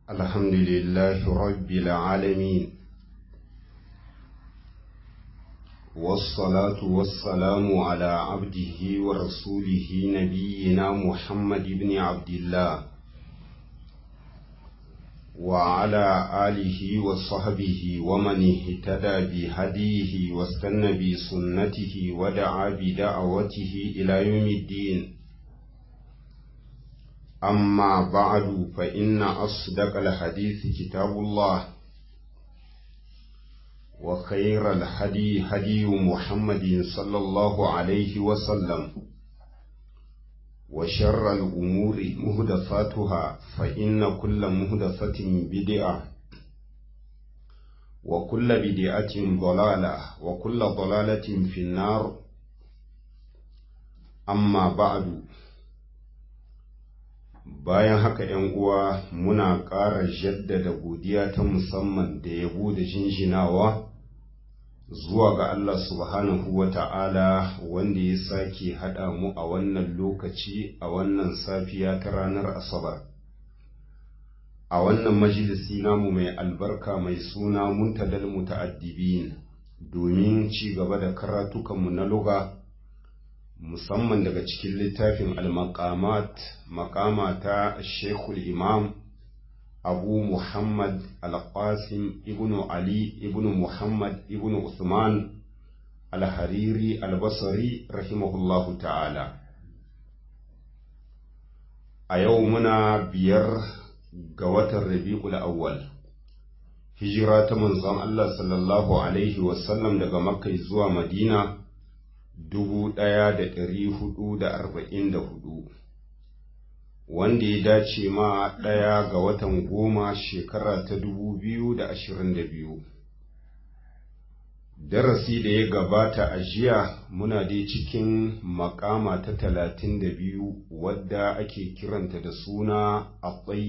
الحمد لله رب العالمين والصلاة والسلام على عبده ورسوله نبينا محمد بن عبد الله وعلى آله وصحبه ومن اهتدى بهديه واستنى بسنته ودعا بدعوته إلى يوم الدين أما بعد فإن أصدق الحديث كتاب الله وخير الهدي هدي محمد صلى الله عليه وسلم وشر الأمور مهدفاتها فإن كل مهدفة بدعة وكل بدعة ضلالة وكل ضلالة في النار أما بعد bayan haka ‘yan uwa muna ƙara jaddada godiya ta musamman da yabo da jinjinawa zuwa ga Allah subhanahu wa ta'ala wanda ya sake haɗa mu a wannan lokaci a wannan safiya ta ranar Asabar. A wannan majalisi namu mai albarka mai suna muntadal muta'addibin domin ci gaba da karatukanmu na luga. musamman daga cikin littafin al-maqamat maqama ta Sheikhul Imam Abu Muhammad Al-Qasim ibn Ali ibn Muhammad ibn Uthman Al-Hariri Al-Basri rahimahullahu ta'ala a yau muna biyar ga watan Rabi'ul Awwal hijira ta manzon Allah sallallahu alaihi wasallam daga Makka zuwa Madina dubu ɗaya da ɗari hudu da arba'in da hudu wanda ya dace ma ɗaya ga watan goma shekara ta dubu biyu da ashirin da biyu darasi da ya gabata a jiya muna dai cikin makama ta talatin da biyu wadda ake kiranta da suna a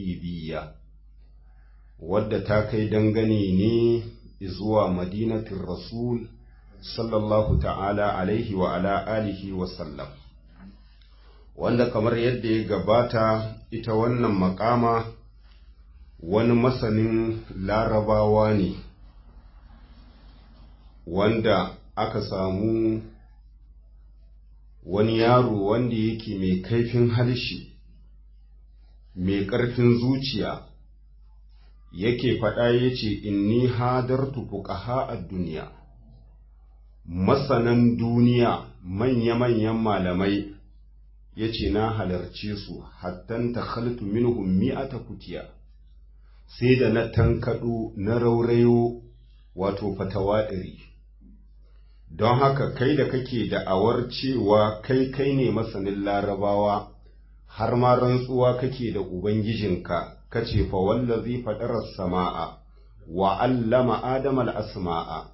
wadda ta kai dangane ne zuwa madinatin rasul sallallahu ta'ala alaihi wa ala alihi wa sallam wanda kamar yadda ya gabata ita wannan makama wani masanin larabawa ne wanda aka samu wani yaro wanda yake mai kaifin harshe mai ƙarfin zuciya yake faɗa ya ce inni hadartu fuqaha a duniya masanan duniya manya-manyan malamai ya ce na halarce su hattan ta khaltu minhum mi'ata kutiya sai da na tankaɗo na raurayo wato fatawa ɗari don haka kai da kake da'awar cewa kai kai ne masanin larabawa har ma rantsuwa kake da ubangijinka kace fa wallazi fadarar sama'a wa allama adama al-asma'a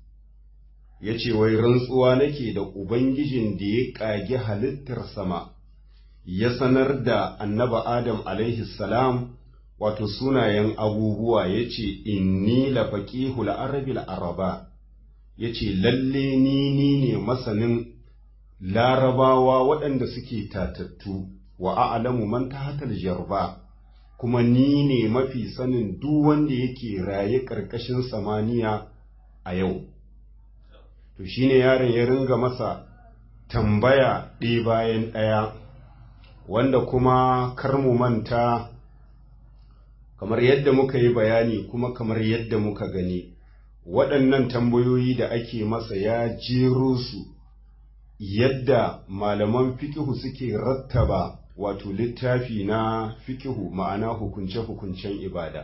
ya ce wai rantsuwa nake da Ubangijin da ya ƙage halittar sama, ya sanar da annaba Adam alaihi salam wato sunayen abubuwa ya ce, Inni lafaƙihul arabil araba, ya ce, Lalle ni ni ne masanin larabawa waɗanda suke tatattu, wa a'lamu man tahatal jarba, kuma ni ne mafi sanin duk wanda yake raye ƙarƙashin samaniya a yau. to shine yaron ya ringa masa tambaya ɗaya bayan ɗaya wanda kuma kar mu manta kamar yadda muka yi bayani kuma kamar yadda muka gani waɗannan tambayoyi da ake masa ya jero su yadda malaman fikihu suke rattaba wato littafi na fikihu ma'ana hukunce-hukuncen ibada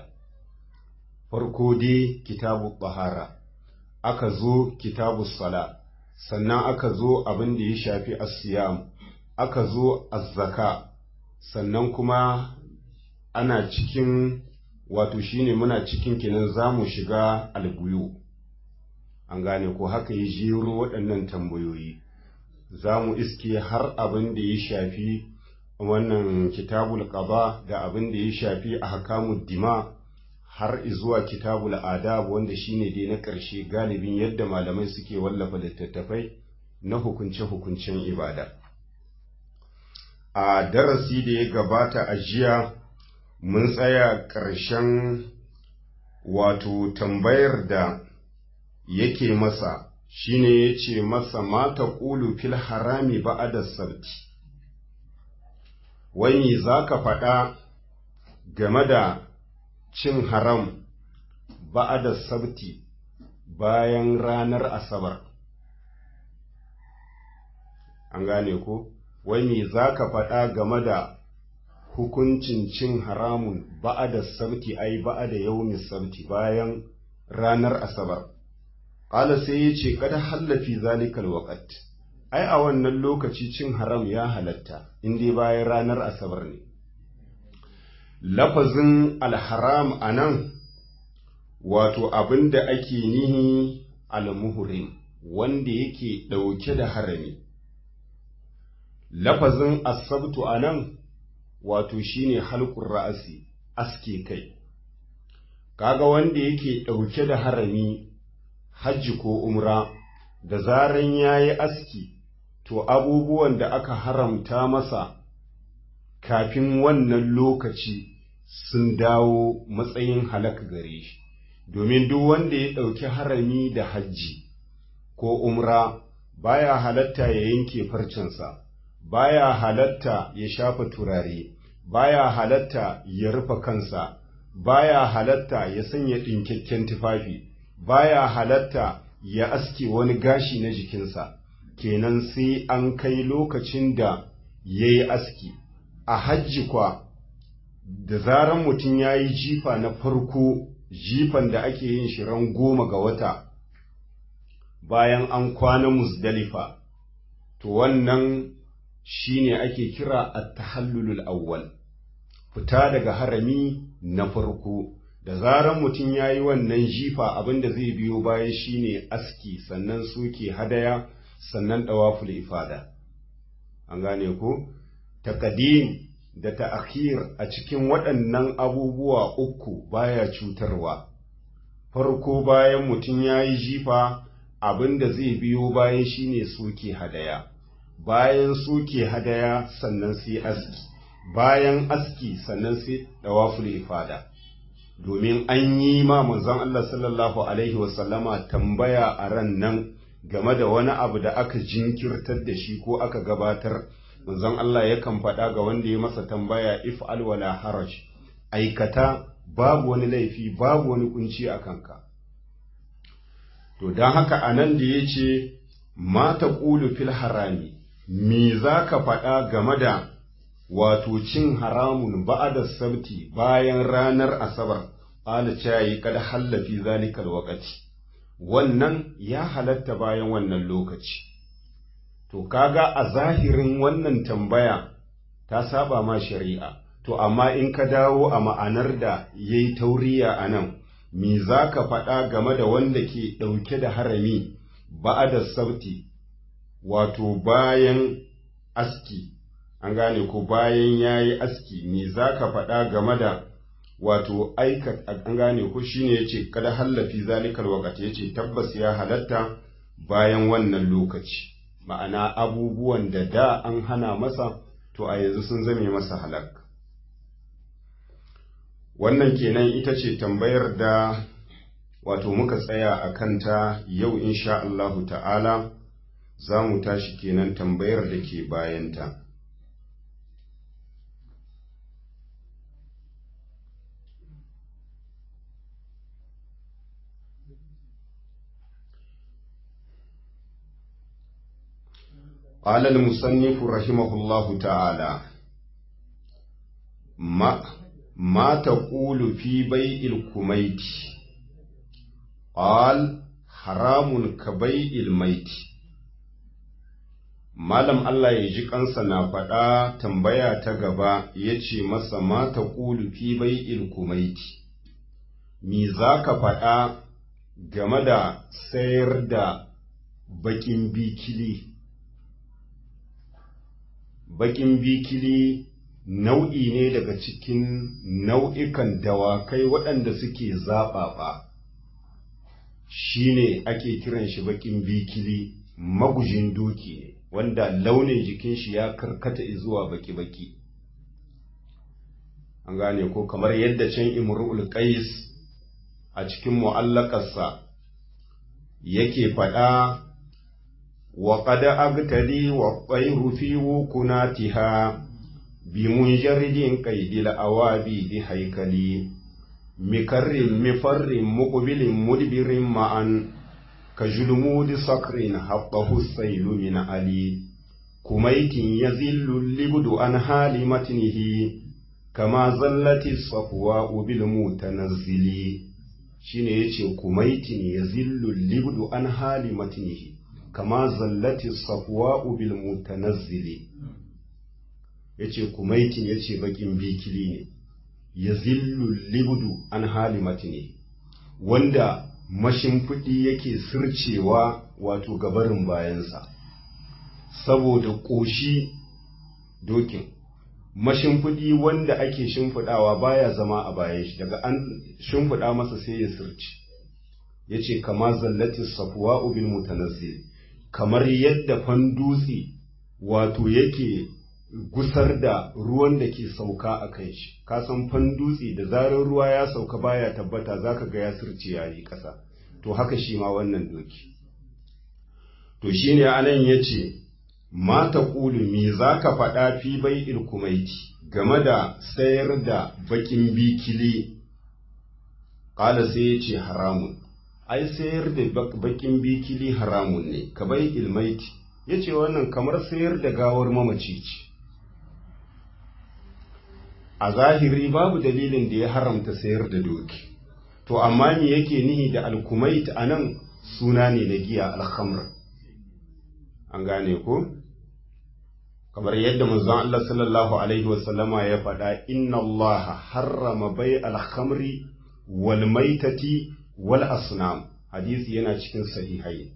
farko dai kitabu bahara aka zo kitabu sala sannan aka zo abin da ya shafi asiyam aka zo azzaka sannan kuma ana cikin wato shine muna cikin kinan za mu shiga albuyu an gane ko haka ya jero waɗannan tambayoyi za mu iske har abin da ya shafi wannan kitabul qaba da abin da ya shafi ahkamud dima har zuwa kitabul adab wanda shine dai na ƙarshe galibin yadda malamai suke wallafa littattafai na hukunce-hukuncen ibada a darasi da ya gabata a jiya mun tsaya ƙarshen wato tambayar da yake masa shine ya ce masa mata ƙulu fil harami ba'ada sabti wani za ka faɗa game da cin haram ba'ada sabti bayan ranar asabar an gane ko wani za ka faɗa game da hukuncin cin haramun ba'ada sabti ai ba'ada yaumin sabti bayan ranar asabar ƙala sai ya ce kada hallafi zalikal waƙat ai a wannan lokaci cin haram ya halatta inda bayan ranar asabar ne lafazin alharam a nan wato abin da ake nihi almuhrim wanda yake ɗauke da harami lafazin asabtu a nan wato shine halkun ra'asi aske kai kaga wanda yake ɗauke da harami hajji ko umra da zaran ya yi aski to abubuwan da aka haramta masa kafin wannan lokaci sun dawo matsayin halak gare shi domin duk wanda ya ɗauki harami da hajji ko umra baya halatta ya yanke farcensa baya halatta ya shafa turare baya halatta ya rufe kansa baya halatta ya sanya ɗinkakken tufafi baya halatta ya aske wani gashi na jikinsa kenan sai an kai lokacin da ya yi aski a hajji kwa da zaran mutum ya yi jifa na farko jifan da ake yin shi ran goma ga wata bayan an kwana musdalifa to wannan shine ake kira at-tahallulul awwal fita daga harami na farko da zaran mutum ya yi wannan jifa abinda zai biyo baya shine aski sannan suke hadaya sannan ɗawaful ifada an gane ku taqdim da ta'khir a cikin waɗannan abubuwa uku baya cutarwa farko bayan mutum ya yi jifa abinda zai biyo bayan shine suke hadaya bayan suke hadaya sannan sai aski bayan aski sannan sai ɗawaful ifada domin an yi ma manzon Allah sallallahu Alaihi wasallama tambaya a ran nan game da wani abu da aka jinkirtar da shi ko aka gabatar manzon Allah yakan faɗa ga wanda ya masa tambaya if wala haraj aikata babu wani laifi babu wani kunci a kanka to don haka a nan da ya ce mata ƙulu fil harami me za ka faɗa game da wato cin haramun ba'ada sabti bayan ranar asabar ala cayi kada hallafi zalikal waqati wannan ya halatta bayan wannan lokaci to kaga a zahirin wannan tambaya ta saba ma shari'a to amma in ka dawo a ma'anar da yayi tauriya a nan me za ka faɗa game da wanda ke ɗauke da harami ba'ada sabti wato bayan aski an gane ko bayan ya yi aski me za ka faɗa game da wato aika an gane ko shine ya ce kada hallafi zalikal wakati ya ce tabbas ya halatta bayan wannan lokaci ma'ana abubuwan da da an hana masa to a yanzu sun zame masa halak wannan kenan ita ce tambayar da wato muka tsaya a kanta yau insha Allahu ta'ala za mu tashi kenan tambayar da ke bayanta. قال المصنف رحمه الله تعالى ما ما تقول في بيع الكميت قال حرام كبيع الميت Malam Allah ya ji kansa na faɗa tambaya ta gaba ya ce masa mata ƙulu fi bai kumaiti, Mi za ka faɗa game da sayar da baƙin bikili? Baƙin bikili nau'i ne daga cikin nau'ikan dawakai waɗanda suke zaɓaɓa, shi ne ake kiran shi baƙin bikili magujin doki ne. wanda launin jikin shi ya karkata zuwa baki-baki. an gane ko kamar yadda can imru'ul qais a cikin mu'allakarsa yake faɗa wa qad agtadi wa qayru fi wukunatiha bi munjaridin qaidil awabi di haikali mikarrin mifarrin muqbilin mudbirin ma'an ka julmudi sakrin haqqahu sailu min ali kumaitin yazillu libdu an hali matnihi kama zallati safwa bil mutanazzili shine yace kumaitin yazillu libdu an hali matnihi kama zallati safwa bil mutanazzili yace kumaitin yace bakin bikili ne yazillu libdu an hali matnihi wanda mashimfiɗi yake sircewa wato gabarin bayansa saboda ƙoshi dokin mashimfiɗi wanda ake shimfiɗawa baya zama a bayan shi daga an shimfiɗa masa sai ya sirci ya ce kama zallatin safuwa ubin mutanazzil kamar yadda fandutse wato yake gusar da ruwan da ke sauka a kan shi ka san fandutse da zarar ruwa ya sauka baya tabbata zaka ga ya sirce yayi ƙasa to haka shi ma wannan doki to shine anan yace mata ƙulu me za ka faɗa fi bai ilkumaiti game da sayar da bakin bikili ƙala sai ya ce haramun ai sayar da bakin bikili haramun ne ka bai ilmaiti ya ce wannan kamar sayar da gawar mamaci ce a zahiri babu dalilin da ya haramta sayar da doki to amma me yake nihi da alkumait a nan suna ne na giya alhamr an gane ko kamar yadda manzon Allah sallallahu alaihi wasallama ya faɗa inna Allah harrama bai alhamri wal maitati wal asnam hadisi yana cikin sahihai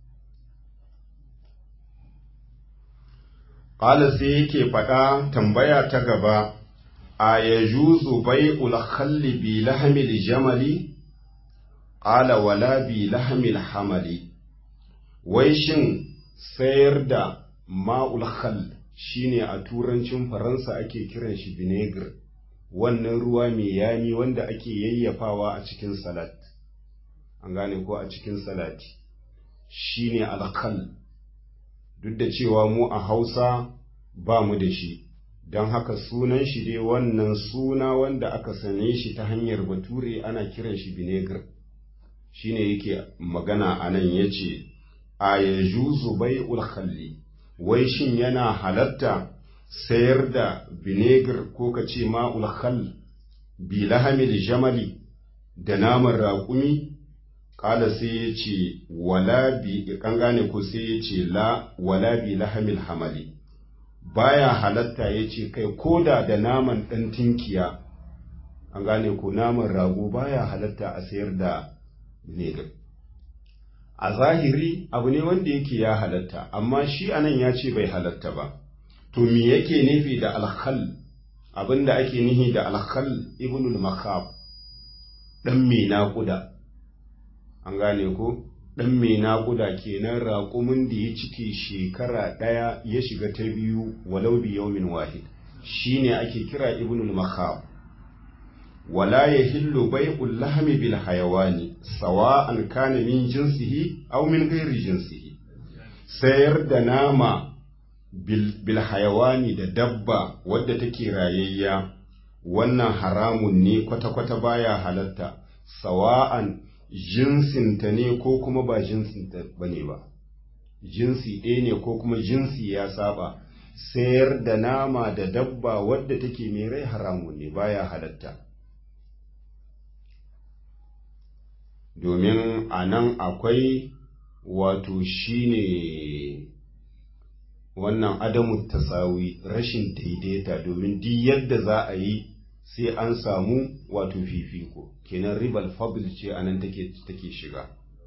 qala sai yake faɗa tambaya ta gaba a yajuzu bai'ul khalli bi lahmil jamali qala wala bi lahmil hamali wai shin sayar da ma'ul khall shine a turancin faransa ake kiran shi vinegar wannan ruwa mai yami wanda ake yayyafawa a cikin salat an gane ko a cikin salati shine alkhal duk da cewa mu a hausa ba mu da shi don haka sunan shi dai wannan suna wanda aka sane shi ta hanyar bature ana kiran shi vinegar shine yake magana a nan ya ce a yajuzu bai'ul khalli wai shin yana halatta sayar da vinegar ko ka ce ma'ul khal bi lahamil jamali da naman raƙumi ƙala sai ya ce wala bi kan gane ko sai ya ce la wala bi lahamil hamali baya halatta ya ce kai koda da naman ɗan tinkiya an gane ko naman rago baya halatta a sayar da vinegar a zahiri abu ne wanda yake ya halatta amma shi anan ya ce bai halatta ba to me yake nufi da alkhal abinda ake nihi da alkhal ibnul makhab dan mai naƙuda an gane ko dan mai naƙuda kenan raƙumin da ya cike shekara ɗaya ya shiga ta biyu walau bi yawmin wahid shine ake kira ibnul makhab ولا يحل بيع اللحم بالحيوان سواء كان من جنسه أو من غير جنسه sayar da nama bilhayawani da dabba wadda take rayayya wannan haramun ne kwata-kwata baya halatta sawa'an jinsinta ne ko kuma ba jinsinta ba ne ba jinsi ɗaya ne ko kuma jinsi ya saba sayar da nama da dabba wadda take mai rai haramun ne baya halatta domin a nan akwai wato shine wannan adamu tasawi rashin daidaita domin duk yadda za a yi sai an samu wato fifiko kenan ribal fadl ce anan take take shiga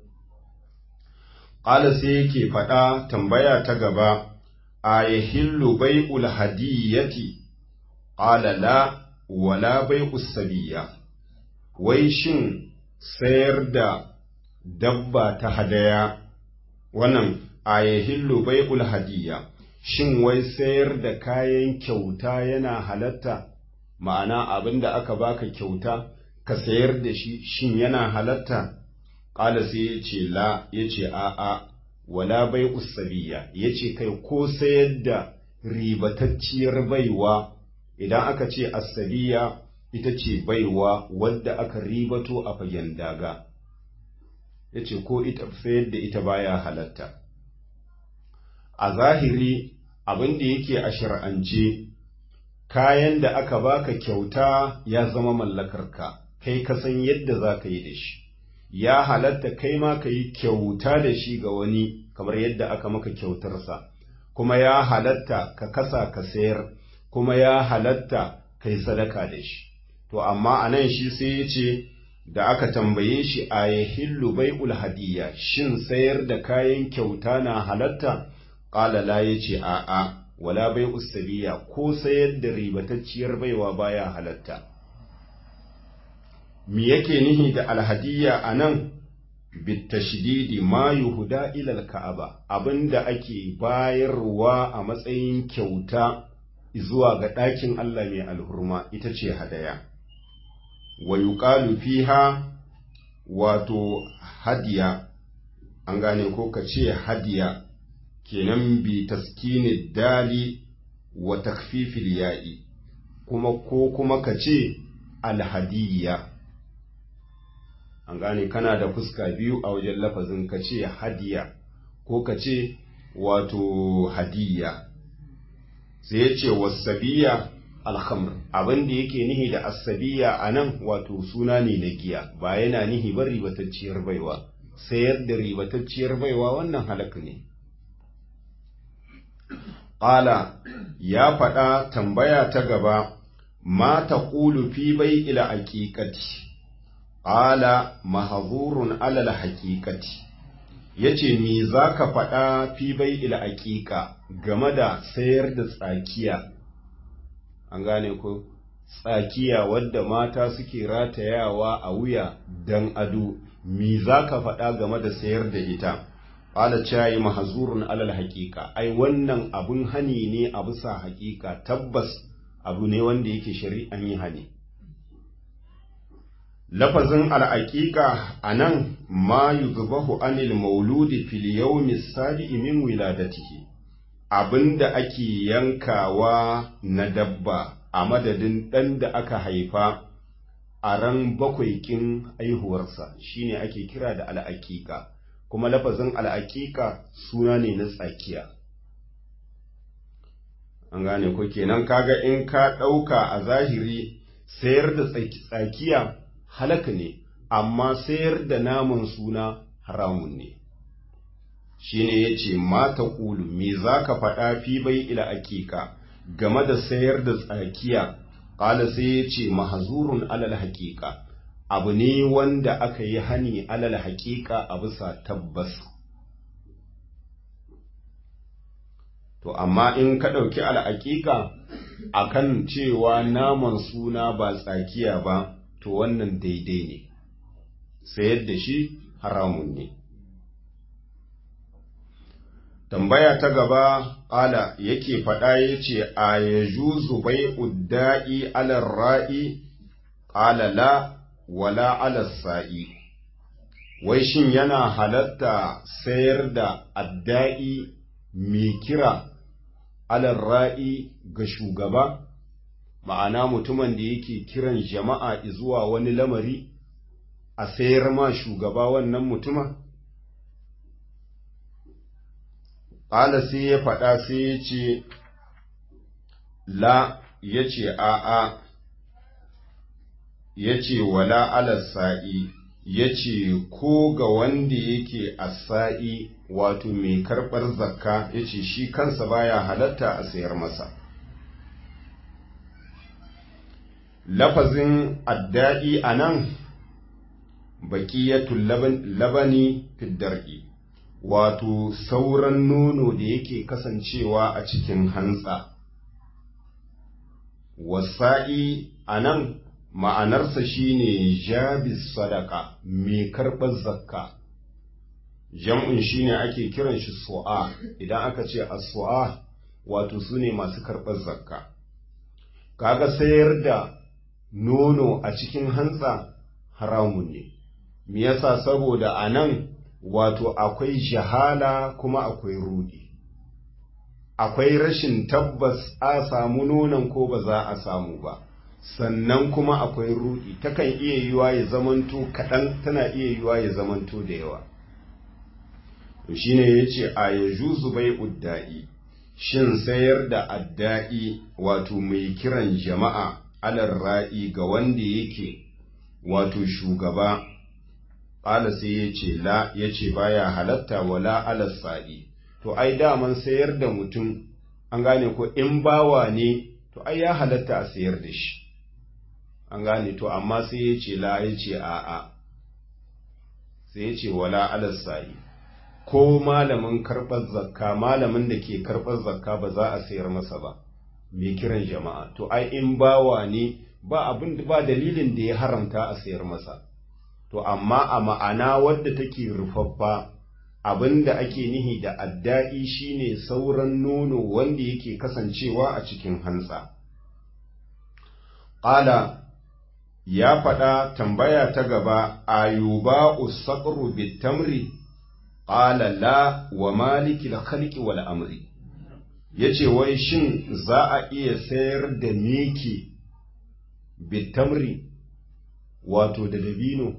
qala sai yake faɗa tambaya ta gaba a yahillu bai'ul hadiyati qala la wala bai'us sabiya wai shin sayar da dabba ta hadaya wannan a yahillu bai'ul hadiya shin wai sayar da kayan kyauta yana halatta ma'ana abin da aka baka kyauta ka sayar da shi shin yana halatta ƙala sai ya ce la ya ce a'a wala bai usabiya ya ce kai ko sayar da ribatacciyar baiwa idan aka ce asabiya ita ce baiwa wadda aka ribato a fagen daga ya ce ko ita sayar da ita baya halatta a zahiri abin da yake a shir'ance kayan da aka baka kyauta ya zama mallakarka kai ka san yadda za ka yi da shi ya halatta kai ma ka yi kyauta da shi ga wani kamar yadda aka maka kyautarsa kuma ya halatta ka kasa ka sayar kuma ya halatta ka yi sadaka da shi to amma a nan shi sai ya ce da aka tambaye shi a yahillu bai'ul hadiyya shin sayar da kayan kyauta na halatta ƙala la ya ce a'a wala bai usabiya ko sayar da ribatacciyar baiwa baya halatta me yake nihi da alhadiyya a nan bitashdidi ma yuhuda ilal ka'aba abinda ake bayarwa a matsayin kyauta zuwa ga ɗakin Allah mai alhurma ita ce hadaya wa yuqalu fiha wato hadiya an gane ko ka ce hadiya kenan bi taskini dali wa takfifil ya'i kuma ko kuma ka ce alhadiyya an gane kana da fuska biyu a wajen lafazin ka ce hadiya ko ka ce wato hadiyya sai ya ce wasabiya alhamr abin da yake nihi da asabiya a nan wato suna ne na giya ba yana nihi ba ribatacciyar baiwa sayar da ribatacciyar baiwa wannan halak ne ƙala ya faɗa tambaya ta gaba ma ta ƙulu fi bai ila aƙiƙati ƙala mahazurun alal haƙiƙati ya ce me za ka faɗa fi bai ila aƙiƙa game da sayar da tsakiya an gane ko tsakiya wadda mata suke ratayawa a wuya don ado me za ka faɗa game da sayar da ita ƙala cayi mahazurun alal haƙiƙa ai wannan abun hani ne a bisa haƙiƙa tabbas abu ne wanda yake shari'an yi hani lafazin al'aƙiƙa a nan ma yuzbahu anil mauludi fil yawmi sabi'i min wiladatihi abinda ake yankawa na dabba a madadin ɗan da aka haifa a ran bakwai kin aihuwarsa shine ake kira da al'aƙiƙa kuma lafazin al'aƙiƙa suna ne na tsakiya an gane ko kenan kaga in ka ɗauka a zahiri sayar da tsakiya halaka ne amma sayar da naman suna haramun ne shine yace mata ƙulu me zaka faɗa fi bai ila aƙiƙa game da sayar da tsakiya ƙala sai yace mahzurun alal haƙiƙa abu ne wanda aka yi hani alal haƙiƙa a bisa tabbas to amma in ka ɗauki al'aƙiƙa akan cewa naman suna ba tsakiya ba to wannan daidai ne sayar da shi haramun ne tambaya ta gaba ƙala yake faɗa ya ce a ya juzu bai udda'i alar ra'i ƙala la wala alar sa'i wai shin yana halatta sayar da adda'i mai kira alar ra'i ga shugaba ma'ana mutumin da yake kiran jama'a zuwa wani lamari a sayar ma shugaba wannan mutuma? Ƙala sai ya faɗa sai ya ce, La ya ce a'a, ya ce wala alasa'i, ya ce ko ga wanda yake a sa'i wato mai karɓar zakka ya ce shi kansa baya halatta a sayar masa. lafazin adda'i a nan baƙiyatul labani fiddar'i wato sauran nono da yake kasancewa a cikin hantsa wasa'i a nan ma'anarsa shine jabis sadaka mai karɓar zakka jam'un shine ake kiran shi su'a idan aka ce a su'a wato su ne masu karɓar zakka kaga sayar da nono a cikin hantsa haramun ne me yasa saboda a nan wato akwai jahala kuma akwai rudi akwai rashin tabbas a samu nonon ko ba za a samu ba sannan kuma akwai rudi takan iya yiwa ya zamanto kaɗan tana iya yiwa ya zamanto da yawa to shine yace a yajuzu bai udda'i shin sayar da adda'i wato mai kiran jama'a alar ra'i ga wanda yake wato shugaba ƙala sai ya ce la ya ce baya halatta wala alas sa'i to ai daman sayar da mutum an gane ko in bawa ne to ai ya halatta a sayar da shi an gane to amma sai ya ce la ya ce a'a sai ya ce wala alas sa'i ko malamin karɓar zakka malamin da ke karɓar zakka ba za a sayar masa ba mai kiran jama'a to ai in bawa ne ba abin ba dalilin da ya haramta a sayar masa to amma a ma'ana wadda take rufaffa abin da ake nihi da adda'i shine sauran nono wanda yake kasancewa a cikin hantsa ƙala ya faɗa tambaya ta gaba ayuba usaqru bitamri qala la wa malikil khalqi wal amri yace wai shin za a iya sayar da miki bitamri wato da dabino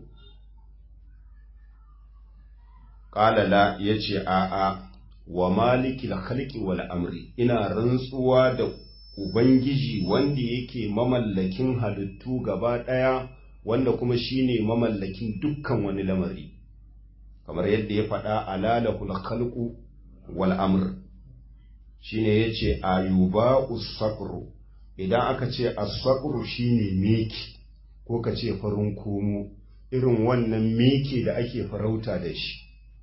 qala la yace a a wa malikil khalqi wal amri ina rantsuwa da ubangiji wanda yake mamallakin halittu gaba ɗaya wanda kuma shine mamallakin dukkan wani lamari kamar yadda ya faɗa alalahul khalqu wal amr shine yace ayuba usaqru idan aka ce as-saqru shine miki ko ka ce farin komo irin wannan miki da ake farauta da shi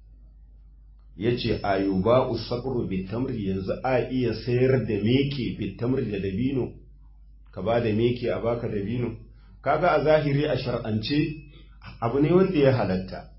yace ayuba usaqru bitamri yanzu a iya sayar da miki bitamri da dabino ka ba da miki a baka dabino kaga a zahiri a shar'ance abu ne wanda ya halatta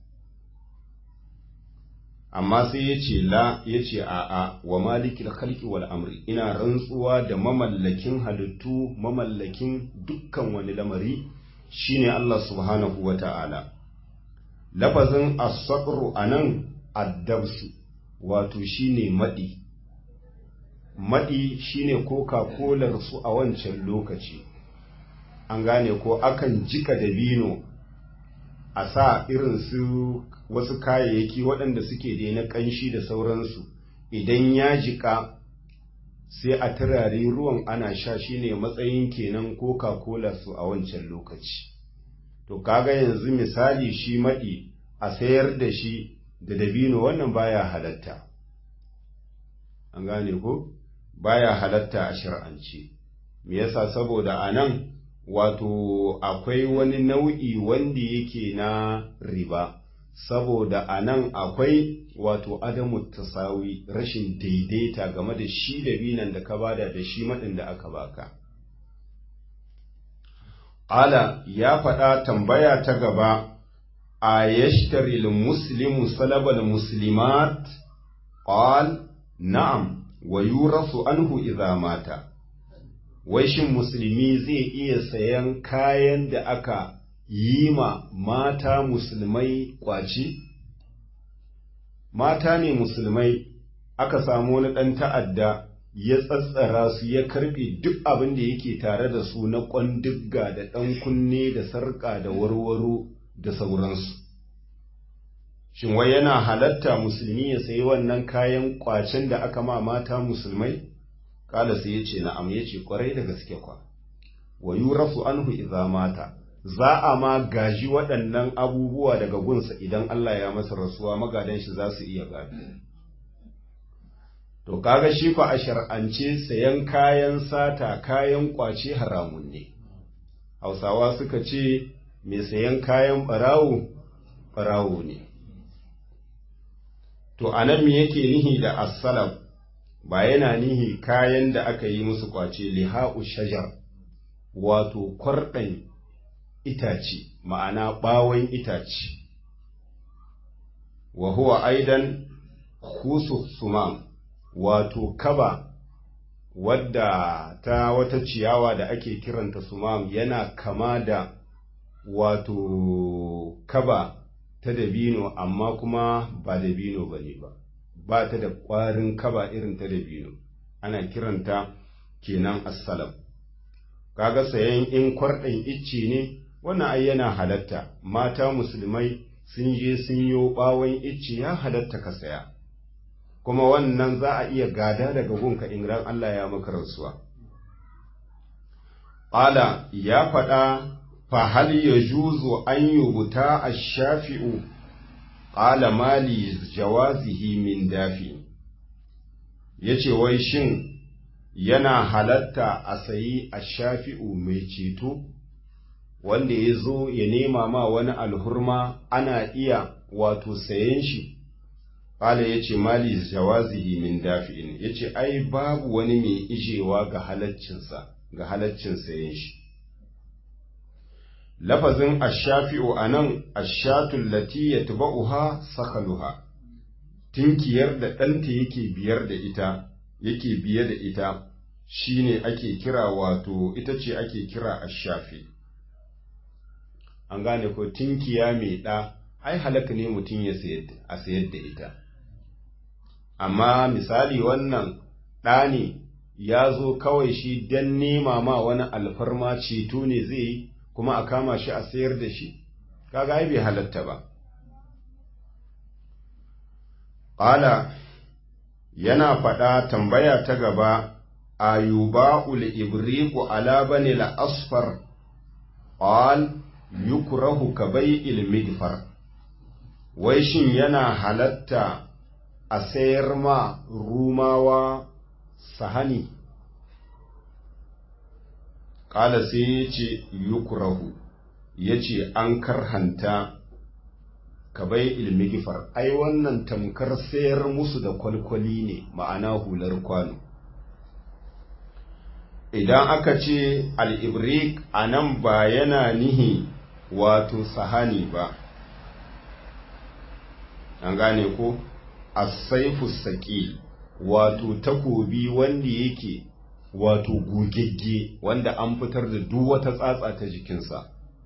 amma sai ya ce la ya ce a'a wa malikil khalqi wal amri ina rantsuwa da mamallakin halittu mamallakin dukkan wani lamari shine Allah subhanahu wa ta'ala lafazin as-sabru anan addabsu wato shine madi madi shine coca-cola su a wancan lokaci an gane ko akan jika dabino a sa irin su wasu kayayyaki waɗanda suke da na ƙanshi da sauransu idan ya jika sai a turare ruwan ana sha shine matsayin kenan coca-cola su a wancan lokaci to kaga yanzu misali shi maɗi a sayar da shi da dabino wannan baya halatta an gane ko baya halatta a shar'ance me yasa saboda anan wato akwai wani nau'i wanda yake na riba saboda a nan akwai wato adamu tasawi rashin daidaita game da shi da binan da ka bada da shi maɗin da aka baka Ala ya faɗa tambaya ta gaba a yashtari muslimu salabal muslimat qal na'am wa yurasu anhu idza mata wai shin musulmi zai iya sayan kayan da aka yi ma mata musulmai kwaci? Mata ne musulmai aka samu wani ɗan ta'adda ya tsatsara su ya karɓe duk abin da yake tare da su na ƙwandigga da ɗan kunne da sarƙa da warwaro da sauransu. Shin wai yana halatta musulmi ya sayi wannan kayan ƙwacen da aka ma mata musulmai? Kala sai ya ce na'am ya ce ƙwarai da gaske kwa. Wa yurafu anhu idza mata. za a ma gaji waɗannan abubuwa daga gunsa idan Allah ya masa rasuwa magadan shi za su iya gado. To, kaga shi fa a shar'ance sayan kayan sata kayan ƙwace haramun ne, Hausawa suka ce, mai sayan kayan ɓarawo, ɓarawo ne. To, a nan me yake nihi da assalab ba yana nihi kayan da aka yi musu ƙwace liha'u shajar, wato kwarɗan itace ma'ana ɓawon itace wa huwa aidan khusu sumam wato kaba wadda ta wata ciyawa da ake kiranta sumam yana kama da wato kaba ta dabino amma kuma ba dabino ba ne ba ba ta da ƙwarin kaba irin ta dabino ana kiranta kenan assalam kaga sayan in kwarɗin icce ne wannan ai yana halatta mata musulmai sun je sun yo ɓawon icce ya halatta ka saya kuma wannan za a iya gada daga gunka in ran Allah ya maka rasuwa Ƙala ya faɗa fa hal ya juzu an yubuta a shafi'u ƙala mali jawazihi min dafi ya ce wai shin yana halatta a sayi a shafi'u mai ceto wanda ya zo ya nema ma wani alhurma ana iya wato sayen shi Ƙala ya ce mali jawazihi min dafi'in ya ce ai babu wani mai ijewa ga halaccinsa ga halaccin sayen shi lafazin ashafi'u a nan ashatun lati ya tuba'uha sakaluha tinkiyar da ɗanta yake biyar da ita yake biye da ita shine ake kira wato ita ce ake kira ashafi an gane ko tinkiya mai ɗa ai halaka ne mutum ya a sayar da ita amma misali wannan ɗa ne ya zo kawai shi don nema ma wani alfarma ceto ne zai yi kuma a kama shi a sayar da shi kaga ai bai halatta ba ƙala yana faɗa tambaya ta gaba ayuba ul ibriku ala bani la asfar qal yukrahu ka bai'il midfar wai shin yana halatta a sayar ma rumawa sahani ƙala sai ya ce yukurahu ya ce an karhanta ka bai ilmi gifar ai wannan tamkar sayar musu da kwalkwali ne ma'ana hular kwano idan aka ce al'ibrik a nan ba yana nihi wato sahani ba an gane ko asaifu saƙi wato takobi wanda yake wato gogegge wanda an fitar da duk wata tsatsa ta jikinsa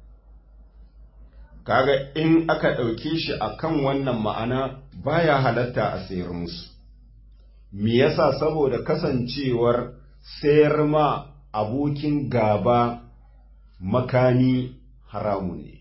kaga in aka ɗauke shi akan wannan ma'ana baya halatta a sayar musu me yasa saboda kasancewar sayar ma abokin gaba makami haramu ne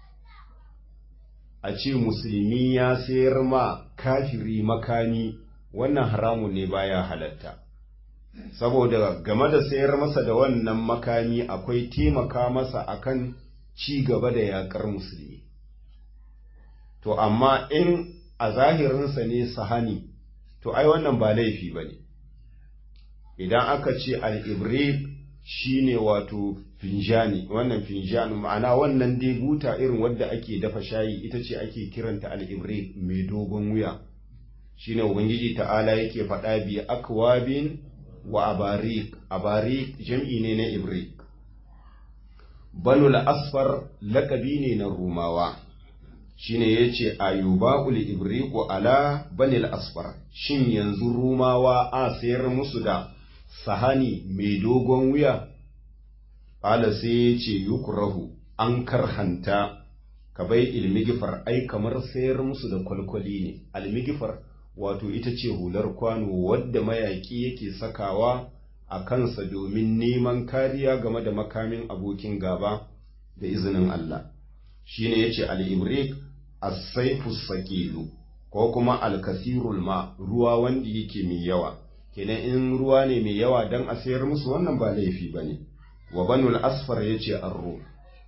a ce musulmi ya sayar ma kafiri makami wannan haramu ne baya halatta saboda game da sayar masa da wannan makami akwai taimaka masa akan ci gaba da yakar musulmi to amma in a zahirinsa ne sahani to ai wannan ba laifi ba ne idan aka ce al'ibrik shi ne wato finjani wannan finjani ma'ana wannan dai buta irin wadda ake dafa shayi ita ce ake kiranta al'ibrik mai dogon wuya shi ne ubangiji ta'ala yake faɗa biya akwabin wa abarik abarik jam'i ne na ibrik banul asfar lakabi ne na rumawa shine yace ayuba'ul ibriku ala banil asfar shin yanzu rumawa a sayar musu da sahani mai dogon wuya qala sai yace yukrahu an karhanta ka bai ilmigifar ai kamar sayar musu da kwalkwali ne almigifar wato ita ce hular kwano wadda mayaki yake sakawa a kansa domin neman kariya game da makamin abokin gaba da izinin Allah shine yace al-ibrik as-sayfu saqilu ko kuma al-kasirul ma ruwa wanda yake mai yawa kenan in ruwa ne mai yawa dan a sayar musu wannan ba laifi bane wa banul asfar yace arru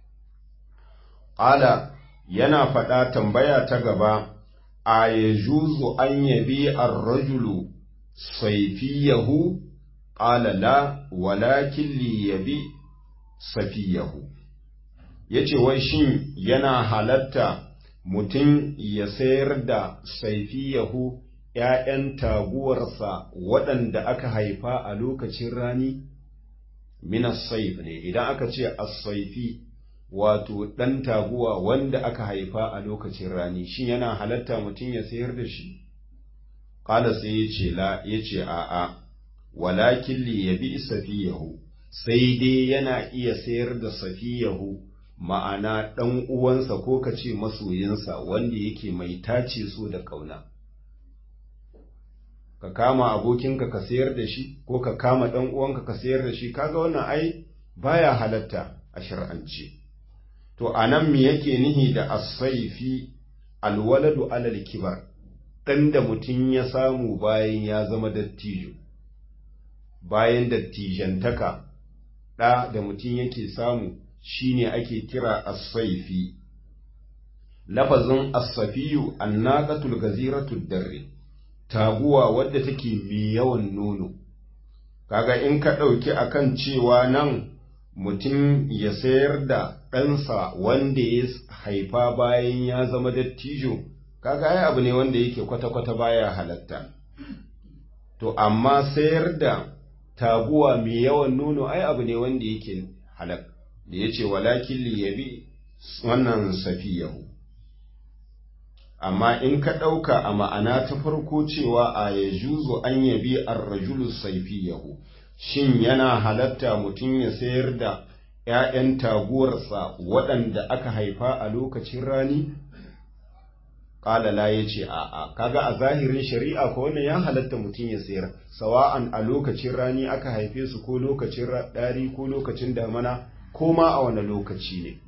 ala yana faɗa tambaya ta gaba a yajuzu an yabi ar-rajulu sayfiyahu qala la walakin li yabi safiyahu yace wai shin yana halatta mutum ya sayar da saifiyahu ‘ya'yan taguwarsa waɗanda aka haifa a lokacin rani? Minas saif ne, idan aka ce as-saifi wato ɗan taguwa wanda aka haifa a lokacin rani, shin yana halatta mutum ya sayar da shi? Ƙala sai ya ce la, ya ce a'a, walakin li yabi safiyahu sai dai yana iya sayar da safiyahu ma'ana ɗan uwansa ko ka ce masoyinsa wanda yake mai tace so da ƙauna ka kama abokinka ka sayar da shi ko ka kama ɗan uwanka ka sayar da shi kaga wannan ai baya halatta a shar'ance to anan me yake nihi da asaifi alwaladu alal kibar ɗan da mutum ya samu bayan ya zama dattijo bayan dattijantaka ɗa da mutum yake samu shine ake kira asaifi lafazin asafiyu annaqatul gaziratud darri taguwa wadda take mai yawan nono kaga in ka ɗauki akan cewa nan mutum ya sayar da ɗansa wanda ya haifa bayan ya zama dattijo kaga ai abu ne wanda yake kwata-kwata baya halatta to amma sayar da taguwa mai yawan nono ai abu ne wanda yake halak da ya ce walakin liyabi wannan safiyahu amma in ka ɗauka a ma'ana ta farko cewa a ya juzo an yabi arrajulu saifiyahu shin yana halatta mutum ya sayar da ‘ya'yan taguwarsa waɗanda aka haifa a lokacin rani? Ƙalala ya ce, A'a, kaga a zahirin shari'a ko wannan ya halatta mutum ya sayar, sawa'an a lokacin rani aka haife su ko lokacin ɗari ko lokacin damana ko ma a wani lokaci ne.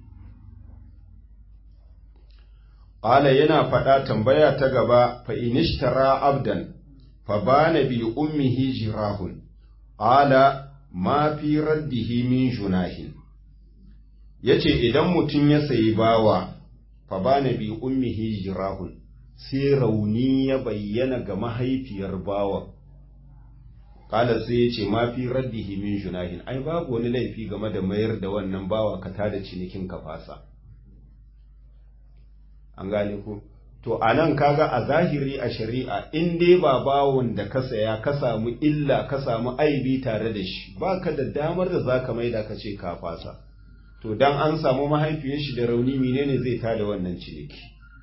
Ƙala yana faɗa tambaya ta gaba, fa inishtara abdan, fa bana bi ummihi jirahun, ƙala ma fi raddihi min junahin. Ya ce, Idan mutum ya sayi bawa, fa bana bi ummihi jirahun, sai rauni ya bayyana ga mahaifiyar bawa. Ƙala sai ya ce, ma fi raddihi min junahin, ai, babu wani laifi game da mayar da wannan bawa ka tada cinikin ka fasa. an gane ku to a nan kaga a zahiri a shari'a in dai ba bawon da ka saya ka samu illa ka samu aibi tare da shi ba ka da damar da za ka maida ka ce ka fasa to dan an samu mahaifiyar shi da rauni menene zai tada wannan ciniki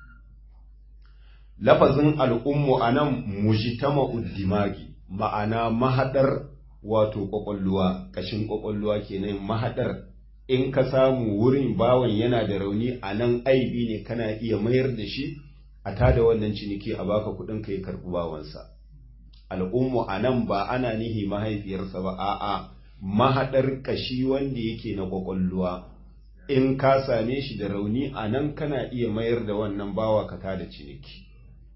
lafazin al'ummu a nan mujitama uddimagi ma'ana mahadar wato kwakwalluwa kashin kwakwalluwa kenan mahadar in ka samu wurin bawan yana da rauni a nan aibi ne kana iya mayar da shi a tada wannan ciniki a baka kuɗin ka ya karɓi bawansa al'ummu a nan ba ana nihi mahaifiyarsa ba a'a mahaɗar ƙashi wanda yake na ƙwaƙwalluwa in ka same shi da rauni a nan kana iya mayar da wannan bawa ka tada ciniki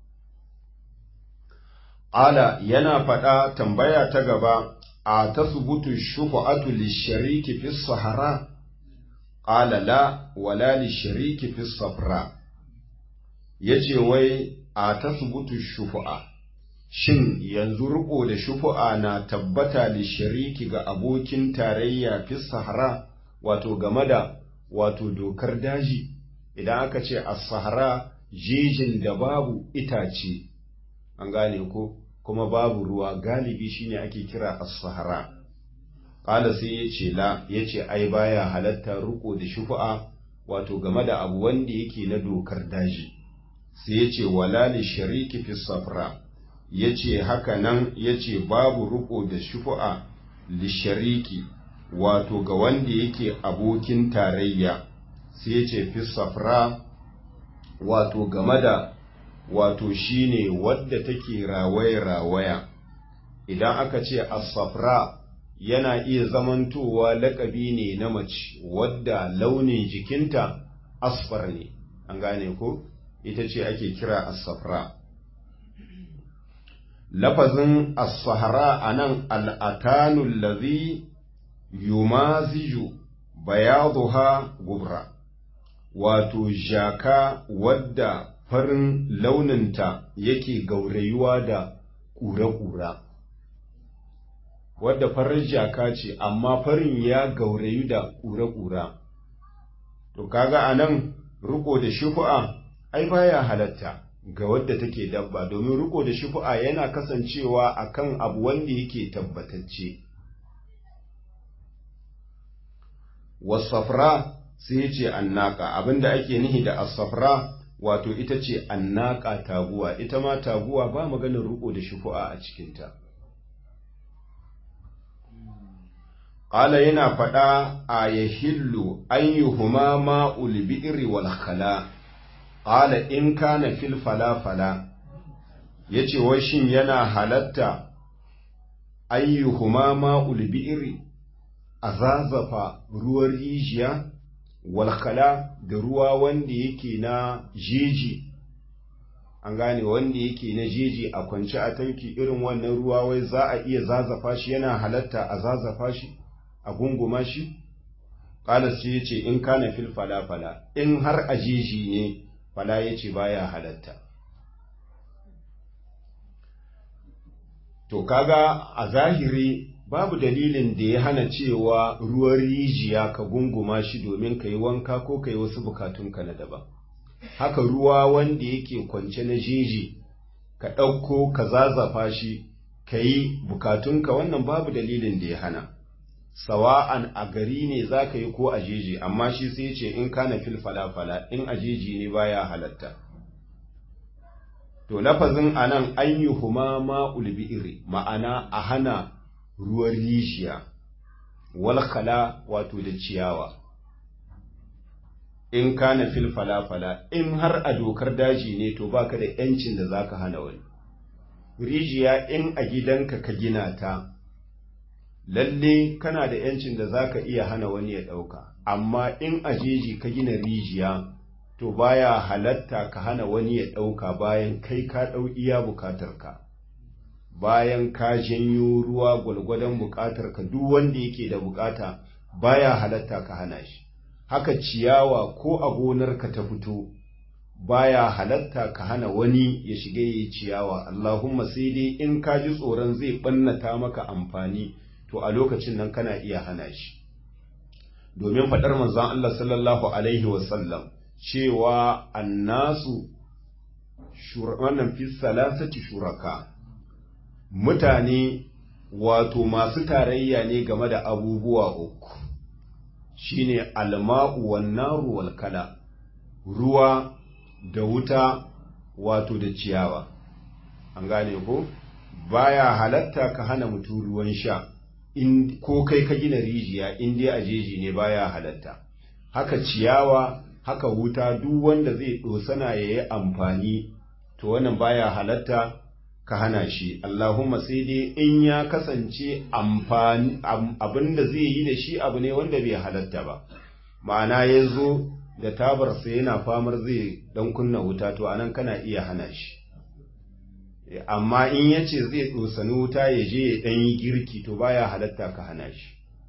ala yana faɗa tambaya ta gaba a tasbutu shufa'atu lishariki fi sahara qala la wala lishariki fi safra yace wai a tasbutu shufa'a shin yanzu riko da shufa'a na tabbata lishariki ga abokin tarayya fi sahara wato game da wato dokar daji idan aka ce as-sahara jejin da babu itace an gane ko kuma babu ruwa galibi shine ake kira as-sahara qala sai yace la yace ai baya halatta ruko da shufa'a wato game da abu wanda yake na dokar daji sai yace wala li shariki fi safra yace haka nan yace babu ruko da shufa'a li shariki wato ga wanda yake abokin tarayya sai yace fi safra wato game da wato shine wadda take rawaya-rawaya idan aka ce asafra yana iya zamantowa lakabi ne na mace wadda launin jikinta asfar ne an gane ko ita ce ake kira asafra lafazin asfahara a nan al'atanun lazi yumaziju bayaduha gubra wato jaka wadda farin launinta yake gaurayuwa da ƙura-ƙura wadda farin jaka ce amma farin ya gaurayu da ƙura-ƙura to kaga a nan riko da shufu'a ai baya halatta ga wadda take dabba domin riko da shufu'a yana kasancewa akan abu wanda yake tabbatacce wasafra sai ce annaka abinda ake nihi da asafra wato ita ce annaka taguwa ita ma taguwa ba maganin riko da shufu'a a cikinta Ƙala yana faɗa a ya hillu an yi huma ma'ul bi'iri wal khala, ƙala in kana fil fala-fala, ya ce wai shin yana halatta an yi huma ma'ul bi'iri a zazafa ruwan rijiya wal khala da ruwa wanda yake na jeji. an gane wanda yake na jeji a kwance a tanki irin wannan ruwa wai za a iya zazafa shi yana halatta a zazafa shi a gunguma shi ƙala sai ya ce in kana fil fala-fala in har a jeji ne fala ya ce baya halatta to kaga a zahiri babu dalilin da ya hana cewa ruwan rijiya ka gunguma shi domin ka yi wanka ko ka yi wasu bukatunka na daban haka ruwa wanda yake kwance na jeji ka ɗauko ka zazafa shi ka yi bukatunka wannan babu dalilin da ya hana sawa'an a gari ne za ka yi ko a jeji amma shi sai ce in kana fil falafala in a jeji ne baya halatta to lafazin anan an yi huma ma'ul bi'iri ma'ana a hana ruwan rijiya wal khala wato da ciyawa in kana fil falafala in har a dokar daji ne to baka da yancin da zaka hana wani rijiya in a gidanka ka gina ta lalle kana da yancin da zaka iya hana wani ya dauka amma in a jeji ka gina rijiya to baya halatta ka hana wani ya dauka bayan kai ka dau iya bukatarka bayan ka janyo ruwa gwalgwadon bukatarka duk wanda yake da bukata baya halatta ka hana shi haka ciyawa ko a gonarka ta fito baya halatta ka hana wani ya shiga yi ciyawa Allahumma sai dai in ka ji tsoron zai ɓannata maka amfani to a lokacin nan kana iya hana shi domin faɗar manzon Allah sallallahu alaihi wasallam cewa annasu wannan fi salasati shuraka mutane wato masu tarayya ne game da abubuwa uku shine alma'u wan naru wal kala ruwa da wuta wato da ciyawa an gane ko baya halatta ka hana mutum ruwan sha in ko kai ka gina rijiya in dai a jeji ne baya halatta haka ciyawa haka wuta duk wanda zai dosana yayi amfani to wannan baya halatta ka hana shi Allahumma sai dai in ya kasance amfani abin da zai yi da shi abu ne wanda bai halatta ba ma'ana ya zo da tabarsa yana famar zai dan kunna wuta to anan kana iya hana shi amma in ya ce zai ɗosani wuta ya je ya ɗan yi girki to baya halatta ka hana shi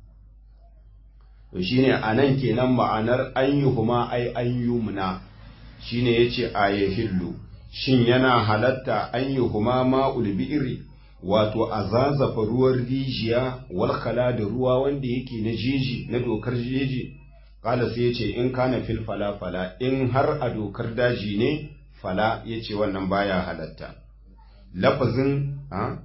to shine anan kenan ma'anar an yi huma ai an yi muna shine yace a yahillu shin yana halatta an yi huma ma'ul bi'iri wato a zazafa ruwan rijiya wal khala da ruwa wanda yake na jeji na dokar jeji kala sai yace in kana fil fala fala in har a dokar daji ne fala yace wannan baya halatta lafazin a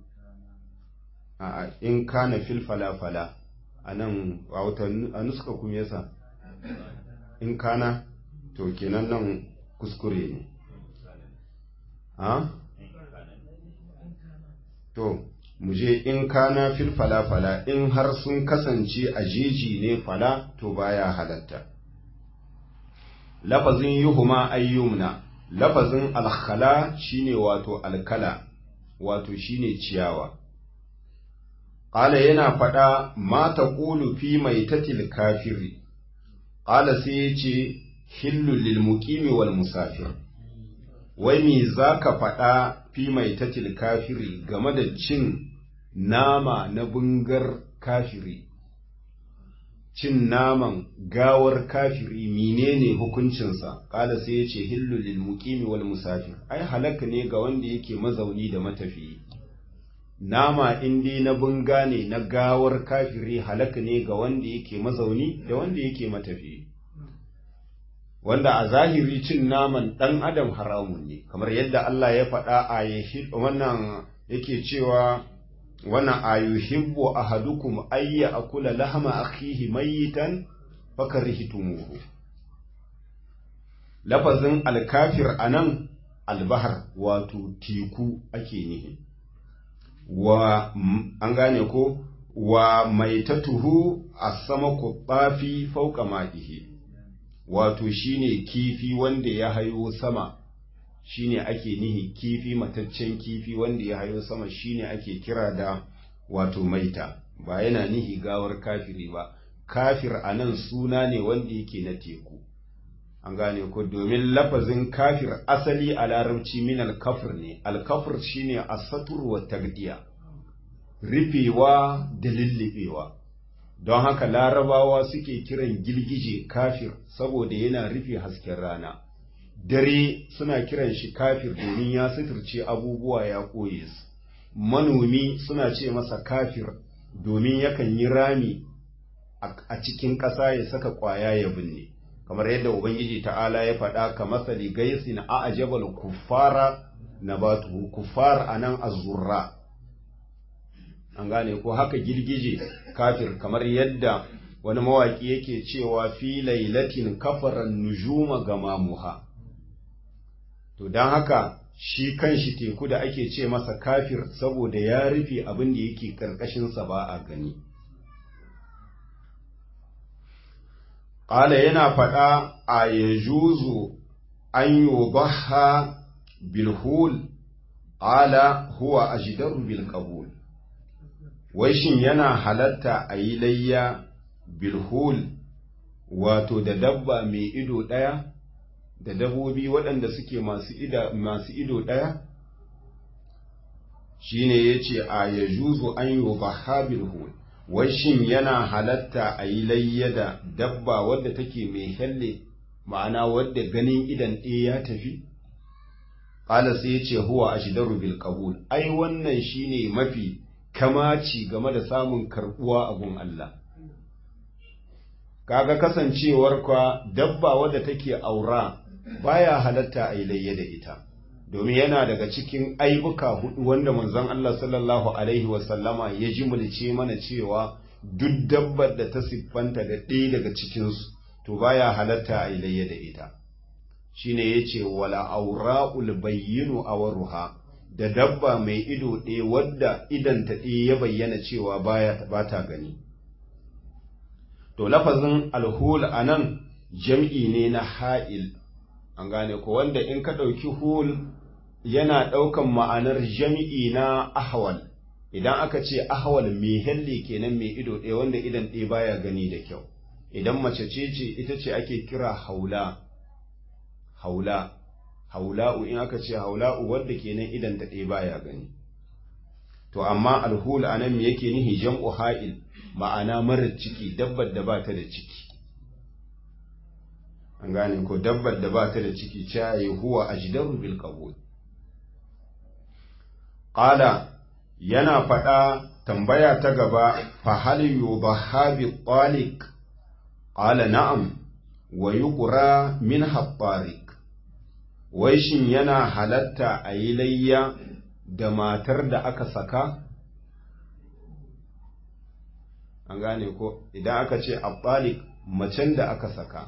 a in kana fil fala fala anan a wata a nuska kuma yasa in kana to kenan nan kuskure ne ha to mu je in kana fil fala fala in har sun kasance a jeji ne fala to baya halatta lafazin yuhuma ayyumna lafazin alkhala shine wato alkala wato shine ciyawa qala yana faɗa ma taqulu fi maitatil kafiri qala sai yace hillu lil muqimi wal musafir wai me zaka faɗa fi maitatil kafiri game da cin nama na bungar kafiri cin naman gawar kafiri menene hukuncinsa kala sai ya ce hillu lil muqimi wal musafir ai halaka ne ga wanda yake mazauni da matafiyi nama in dai na bunga ne na gawar kafiri halaka ne ga wanda yake mazauni da wanda yake matafiyi wanda a zahiri cin naman dan adam haramun ne kamar yadda Allah ya faɗa a wannan yake cewa wannan ayuhibbu ahadukum ayya akula lahma akhihi mayitan fakarihitumuhu lafazin alkafir anan albahar wato teku ake nihi wa an gane ko wa maitatuhu as-samaku bafi fawqa ma'ihi wato shine kifi wanda ya hayo sama shine ake nihi kifi mataccen kifi wanda ya hayo sama shine ake kira da wato maita ba yana nihi gawar kafiri ba kafir anan suna ne wanda yake na teku an gane ko domin lafazin kafir asali a larabci min alkafir ne alkafir shine asatur wa tagdiya rufewa da lullubewa don haka larabawa suke kiran gilgije kafir saboda yana rufe hasken rana dare suna kiran shi kafir domin ya suturce abubuwa ya koye su manomi suna ce masa kafir domin yakan yi rami a cikin ƙasa ya saka ƙwaya ya binne kamar yadda ubangiji ta'ala ya faɗa ka masali gaisin a ajabal kuffara na batu kuffar a nan azurra an gane ko haka girgije kafir kamar yadda wani mawaƙi yake cewa fi lailatin kafaran nujuma gamamuha to don haka shi kanshi teku da ake ce masa kafir saboda ya rufe abin da yake ƙarƙashinsa ba a gani ƙala yana faɗa a ya juzu an yi baha bilhul ƙala huwa a jidaru bilkabul wai shin yana halatta a yi layya bilhul wato da dabba mai ido ɗaya da dabobi waɗanda suke masu ido ɗaya shi ne ya ce a ya juzu an yi baha bilhul wai shin yana halatta a yi layya da dabba wadda take mai helle ma'ana wadda ganin idan ɗaya ya tafi ƙala sai ya ce huwa a shidaru bil qabul ai wannan shine mafi kamaci game da samun karɓuwa a gun Allah kaga kasancewar kwa dabba wadda take aura baya halatta a yi layya da ita domin yana daga cikin aibuka hudu wanda manzon Allah sallallahu alaihi wasallama ya ji mulce mana cewa duk dabbar da ta siffanta da ɗaya daga cikinsu to baya halatta a layya da ita shine yace wala aura'ul bayyinu awruha da dabba mai ido ɗaya wadda idan ta ɗaya ya bayyana cewa baya ba ta gani to lafazin alhul anan jam'i ne na ha'il an gane ko wanda in ka ɗauki hul yana ɗaukan ma'anar jami'i na ahwal idan aka ce ahwal mai helle kenan mai ido ɗaya wanda idan ɗaya baya gani da kyau idan mace ce ce ita ce ake kira haula haula haula'u in aka ce haula'u wadda kenan idan ta ɗaya baya gani to amma alhul anan me yake nihi jam'u ha'il ma'ana marar ciki dabbar da ba ta da ciki an gane ko dabbar da ba ta da ciki caye huwa ajdaru bil qabul qala yana faɗa tambaya ta gaba fa hal yubaha bi taliq qala na'am wa yuqra min hattariq wai shin yana halatta a yi layya da matar da aka saka an gane ko idan aka ce abbalik macen da aka saka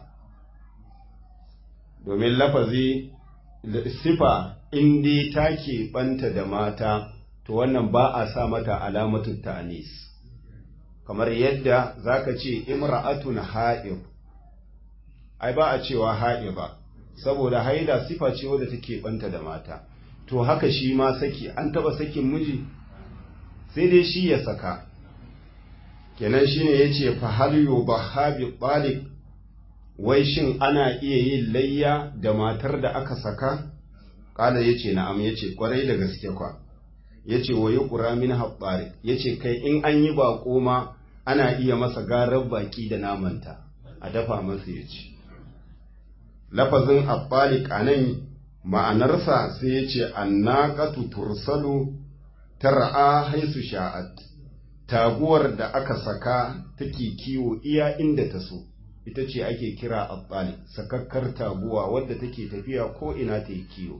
domin lafazi sifa indi ta banta da mata to wannan ba a sa mata alamatu ta'anis kamar yadda zaka ce imra'atun ha'ib ai ba a cewa ha'iba saboda haida sifa ce wadda take banta da mata to haka shi ma saki an taba sakin miji sai dai shi ya saka kenan shine yace fa hal yubaha bi taliq wai shin ana iya yin layya da matar da aka saka kala yace na'am yace kwarai da gaske kwa yace wa yuqra min habbari yace kai in an yi bako ma ana iya masa garar baki da namanta a dafa masa yace lafazin abbalik a nan ma'anarsa sai ya ce annaqatu tursalu tar'a haisu sha'at taguwar da aka saka take kiwo iya inda ta so ita ce ake kira abbalik sakakkar taguwa wadda take tafiya ko ina ta yi kiwo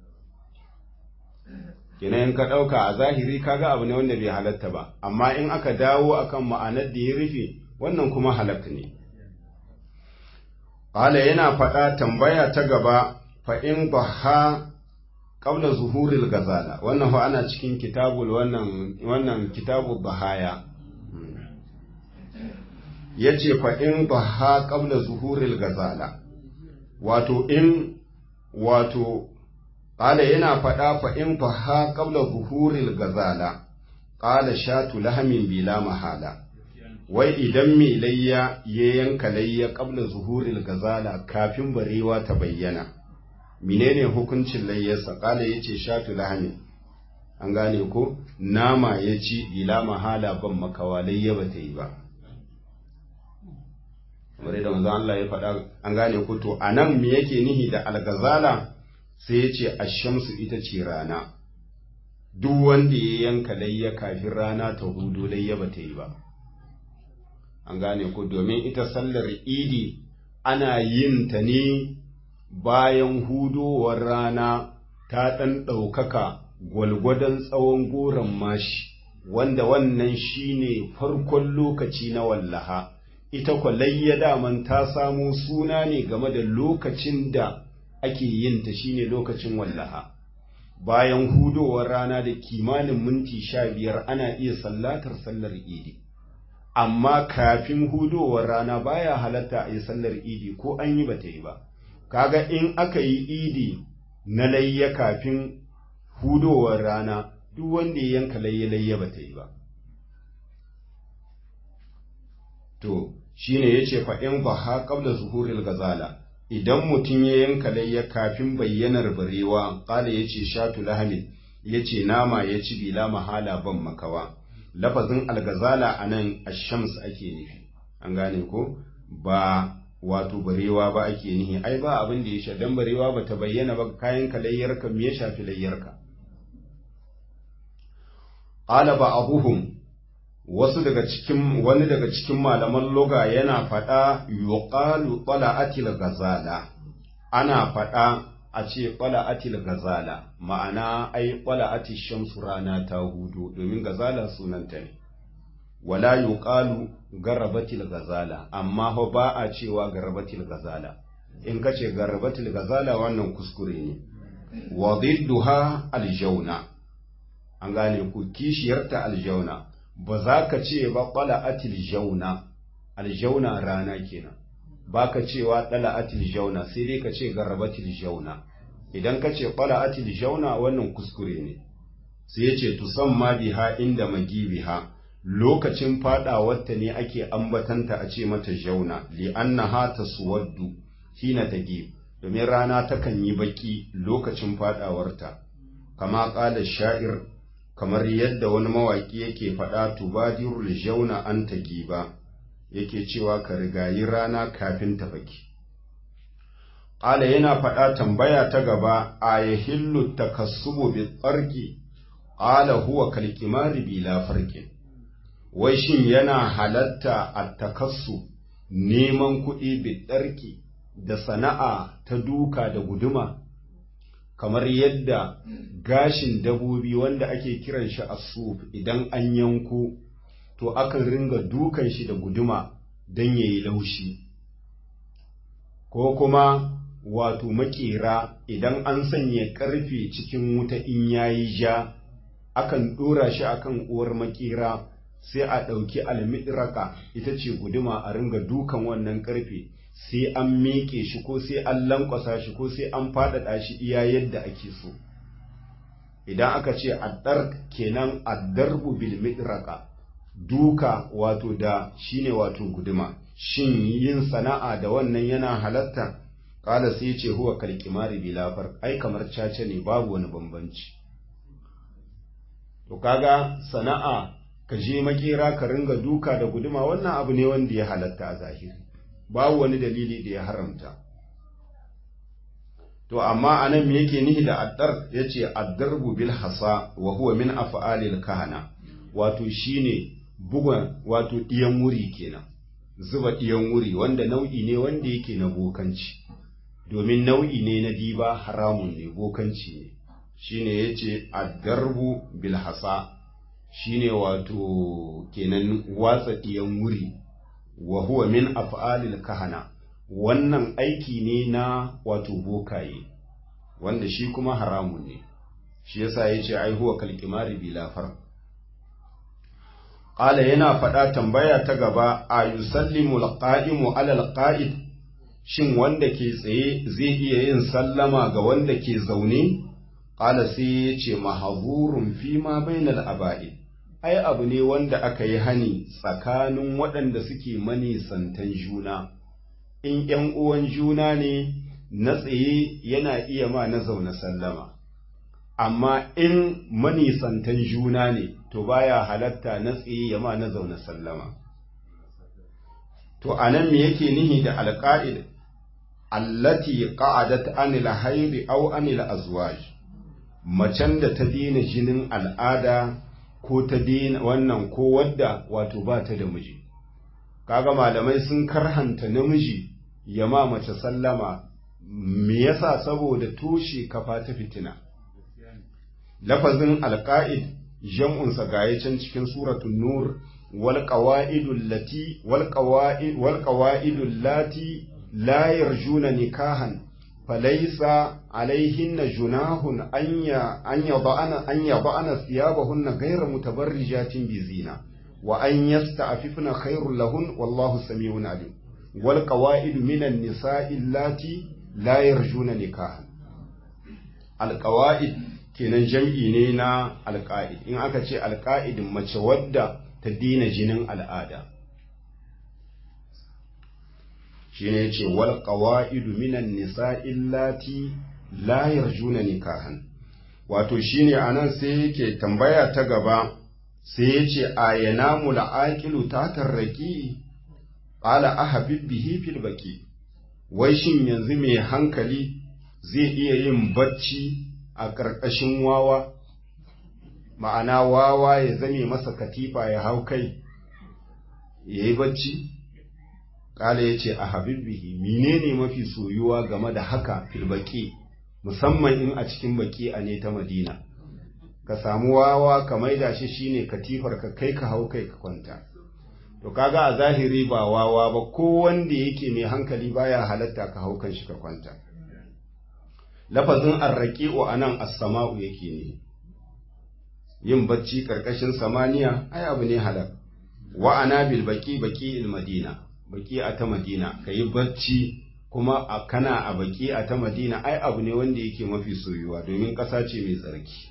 kenan ka ɗauka a zahiri kaga abu ne wanda bai halatta ba amma in aka dawo akan ma'anar da ya rufe wannan kuma halatta ne Ƙala yana faɗa tambaya ta gaba fa'in ba ha ƙaula zuhuril gazala, wannan fa ana cikin kitabul wannan kitabul bahaya, ya ce fa'in ba ha ƙabla zuhuril gazala wato in wato ƙala yana faɗa fa'in ba ha ƙabla zuhuril gazala ƙala shatu lahamin bila mahala wai idan mai layya ya yanka layya ƙabla zuhuril gazala kafin barewa ta bayyana menene hukuncin layyarsa ƙala ya ce shatu lahamin an gane ko nama ya ci bila mahala ban makawa layya ba ta yi ba kamar da manzon Allah ya faɗa an gane ko to anan me yake nihi da algazala sai ya ce ashamsu ita ce rana duk wanda ya yanka layya kafin rana ta hudu layya ba ta yi ba an gane ko domin ita sallar idi ana yin ta ne bayan hudowar rana ta ɗan ɗaukaka gwalgwadon tsawon goron mashi wanda wannan shine farkon lokaci na wallaha ita kwalayya daman ta samo suna ne game da lokacin da ake yin ta shine lokacin wallaha bayan hudowar rana da kimanin minti sha biyar ana iya sallatar sallar idi amma kafin hudowar rana baya halatta a yi sallar idi ko an yi bata yi ba kaga in aka yi idi na layya kafin hudowar rana duk wanda ya yanka layya layya bata yi ba to shine yace fa in baha qabla zuhuril gazala idan mutum ya yanka layya kafin bayyanar barewa qala yace shatu lahamin yace nama ya ci bila mahala ban makawa lafazin algazala anan ash-shams ake nufi an gane ko ba wato barewa ba ake nihi ai ba abin da ya sha dan barewa ba ta bayyana ba kayan ka layyarka me ya shafi layyarka qala ba abuhum wasu daga cikin wani daga cikin malaman loga yana faɗa yuqalu tala'atil gazala ana faɗa a ce tala'atil gazala ma'ana ai tala'atil shamsu rana ta hudu domin gazala sunanta ne wala yuqalu garabatil gazala amma fa ba a cewa garabatil gazala in kace garabatil gazala wannan kuskure ne wa didduha aljauna an gane ku kishiyarta aljauna ba za ka ce ba qala'atil jauna aljauna rana kenan ba ka cewa dala'atil jauna sai dai ka ce garabatil jauna idan ka ce qala'atil jauna wannan kuskure ne sai ya ce tusamma biha inda magibiha lokacin fadawarta ne ake ambatanta a ce mata jauna li'annaha taswaddu hina tagib domin rana takan yi baki lokacin fadawarta kama qala sha'ir kamar yadda wani mawaki yake faɗa tubadirul jauna an tagiba yake cewa ka rigayi rana kafin ta baki qala yana faɗa tambaya ta gaba ayahillu takassubu bi tsarki qala huwa kalkimari bila farqin wai shin yana halatta a takassu neman kuɗi biɗarki da sana'a ta duka da guduma kamar yadda gashin dabobi wanda ake kiran shi asuf idan an yanko to akan ringa dukan shi da guduma don yayi laushi ko kuma wato makera idan an sanya ƙarfe cikin wuta in yayi ja akan ɗora shi akan uwar makera sai a ɗauki almidraka ita ce guduma a ringa dukan wannan ƙarfe sai an miƙe shi ko sai an lankwasa shi ko sai an faɗaɗa shi iya yadda ake so idan aka ce addar kenan addarbu bil midraka duka wato da shine wato guduma shin yin sana'a da wannan yana halatta kala sai ce huwa kalkimari bilafar ai kamar caca ne babu wani bambanci to kaga sana'a ka je makera ka ringa duka da guduma wannan abu ne wanda ya halatta a zahiri babu wani dalili da ya haramta to amma anan me yake nihi da addar yace addarbu bil hasa wa huwa min af'alil kahana wato shine bugun wato diyan wuri kenan zuba diyan wuri wanda nau'i ne wanda yake na bokanci domin nau'i ne na diba haramun ne bokanci ne shine yace addarbu bil hasa shine wato kenan watsa ɗiyan wuri wa huwa min af'alil kahana wannan aiki ne na wato bokaye wanda shi kuma haramun ne shi yasa yace ai huwa kalkimari bila far ƙala yana faɗa tambaya ta gaba a yusallimu alqa'imu ala alqa'id shin wanda ke tsaye zai iya yin sallama ga wanda ke zaune ƙala sai ya ce mahazurun fi ma bainal aba'i ai abu ne wanda aka yi hani tsakanin waɗanda suke manisantan juna in ‘yan uwan juna ne na tsaye yana iya ma na zaune sallama amma in manisantan juna ne to baya halatta na tsaye ya ma na zaune sallama to anan me yake nihi da alƙa'id allati qa'adat anil hayri aw anil azwaj macen da ta daina jinin al'ada ko ta daina wannan ko wadda wato ba ta da miji kaga malamai sun karhanta namiji ya ma mace sallama me yasa saboda toshe kafa ta fitina lafazin alqa'id jam'un sa gaye can cikin suratul nur wal qawaidul lati wal qawaid wal qawaidul lati la yarjuna nikahan falaysa alaihinna junahun anya anya ba'ana anya ba'ana thiyabahunna ghayra mutabarrijatin bizina wa an yasta'fifna khairul lahun wallahu samiun alim wal qawaid minan nisa'i allati la yarjuna nikahan al qawaid kenan jam'i ne na alqaid in aka ce alqaid mace wadda ta dina jinin al'ada shine yace wal qawaid minan nisa'i allati la yarjuna nikahan wato shine anan sai yake tambaya ta gaba sai ya ce a yanamu la'aƙilu ta tarraki ƙala a habibbihi fil baki wai shin yanzu mai hankali zai iya yin bacci a ƙarƙashin wawa ma'ana wawa ya zame masa katifa ya hau kai ya yi bacci ƙala ya ce a habibbihi menene mafi soyuwa game da haka fil baki musamman in a cikin baki a ne ta madina ka samu wawa ka maida shi shine katifar ka kai ka hau kai ka kwanta to kaga a zahiri ba wawa ba ko wanda yake mai hankali baya halatta ka hau kan shi ka kwanta lafazin arraqi'u anan as-sama'u yake ne yin bacci karkashin samaniya ai abu ne halal wa ana bil baqi baqi il madina baqi a ta madina kayi bacci kuma a kana a baki a ta madina ai abu ne wanda yake mafi soyuwa domin ƙasa ce mai tsarki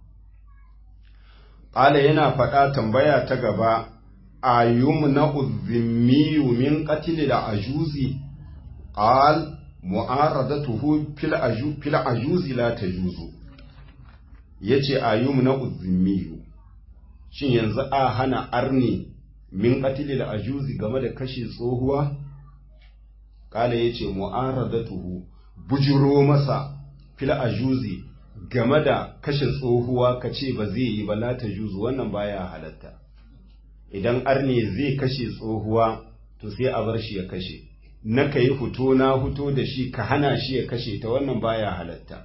Ƙala yana faɗa tambaya ta gaba, a yumna uzimmiyu min ƙatili da ajuzi, ƙal mu'aradatuhu fil ajuzi la ta juzu. Ya ce a yumna uzimmiyu, shin yanzu a hana arni min ƙatili da ajuzi game da kashe tsohuwa? Ƙala ya ce mu'aradatuhu bujiro masa fil ajuzi game da kashe tsohuwa ka ce ba zai yi ba la ta juzu wannan baya halatta idan arne zai kashe tsohuwa to sai a bar shi ya kashe na ka yi fito na fito da shi ka hana shi ya kashe ta wannan baya halatta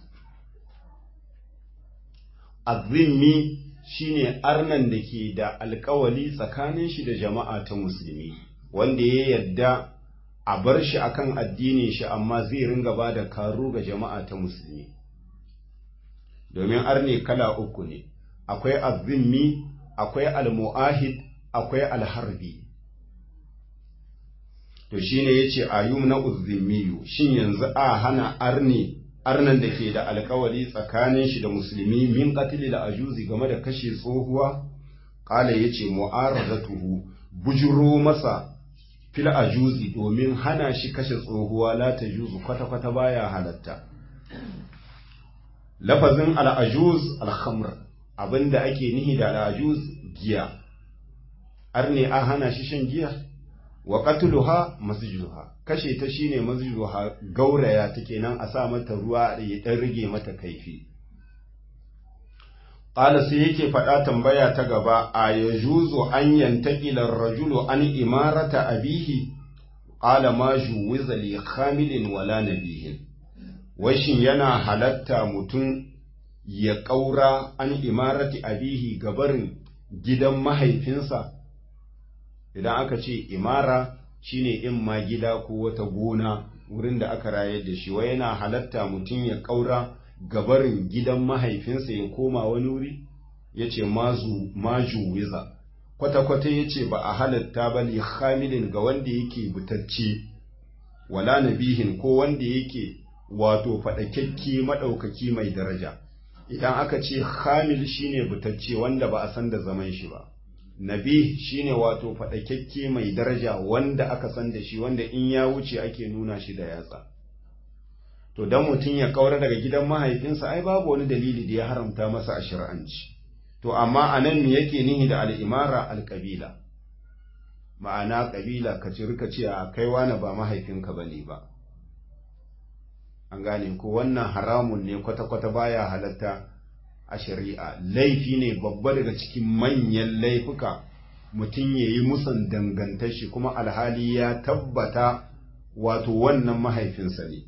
azimmi shine arnan da ke da alkawali tsakanin shi da jama'a ta musulmi wanda ya yarda a bar shi akan addinin shi amma zai ringa ba da karo ga jama'a ta musulmi domin arne kala uku ne akwai azimmi akwai almu'ahid akwai alharbi to shine yace ayum na uzimmiyu shin yanzu a hana arne arnan da ke da alkawari tsakanin shi da musulmi min qatli da ajuzi game da kashe tsohuwa qala yace mu'aradatuhu bujuro masa fil ajuzi domin hana shi kashe tsohuwa la ta juzu kwata kwata baya halatta lafazin al'ajuz alhamr abinda ake nihi da al'ajuz giya arne an hana shi shan giya wa qatluha masjuha kashe ta shine masjuha gauraya take nan a sa mata ruwa ya dan rige mata kaifi qala sai yake faɗa tambaya ta gaba a yajuzu an yantaqila ar-rajulu an imarata abihi qala ma juwiza li khamilin wala nabihin washin yana halatta mutum ya ƙaura an imarati abihi gabarin gidan mahaifinsa idan aka ce imara shine in ma gida ko wata gona wurin da aka rayar da shi wai yana halatta mutum ya ƙaura gabarin gidan mahaifinsa ya koma wani wuri ya ce maju wiza kwata-kwata ya ce ba a halatta ba li hamilin ga wanda yake butacce wala nabihin ko wanda yake wato faɗakakke maɗaukaki mai daraja idan aka ce hamil shine butacce wanda ba a san da zaman shi ba nabi shine wato faɗakakke mai daraja wanda aka san da shi wanda in ya wuce ake nuna shi da yatsa to dan mutum ya kaura daga gidan mahaifinsa ai babu wani dalili da ya haramta masa a shari'anci to amma anan me yake nihi da al'imara alƙabila ma'ana ƙabila ka ci rika ce a kai wani ba mahaifinka ba ne ba an gane ko wannan haramun ne kwata-kwata baya halatta a shari'a laifi ne babba daga cikin manyan laifuka mutum ya yi musan dangantar shi kuma alhali ya tabbata wato wannan mahaifinsa ne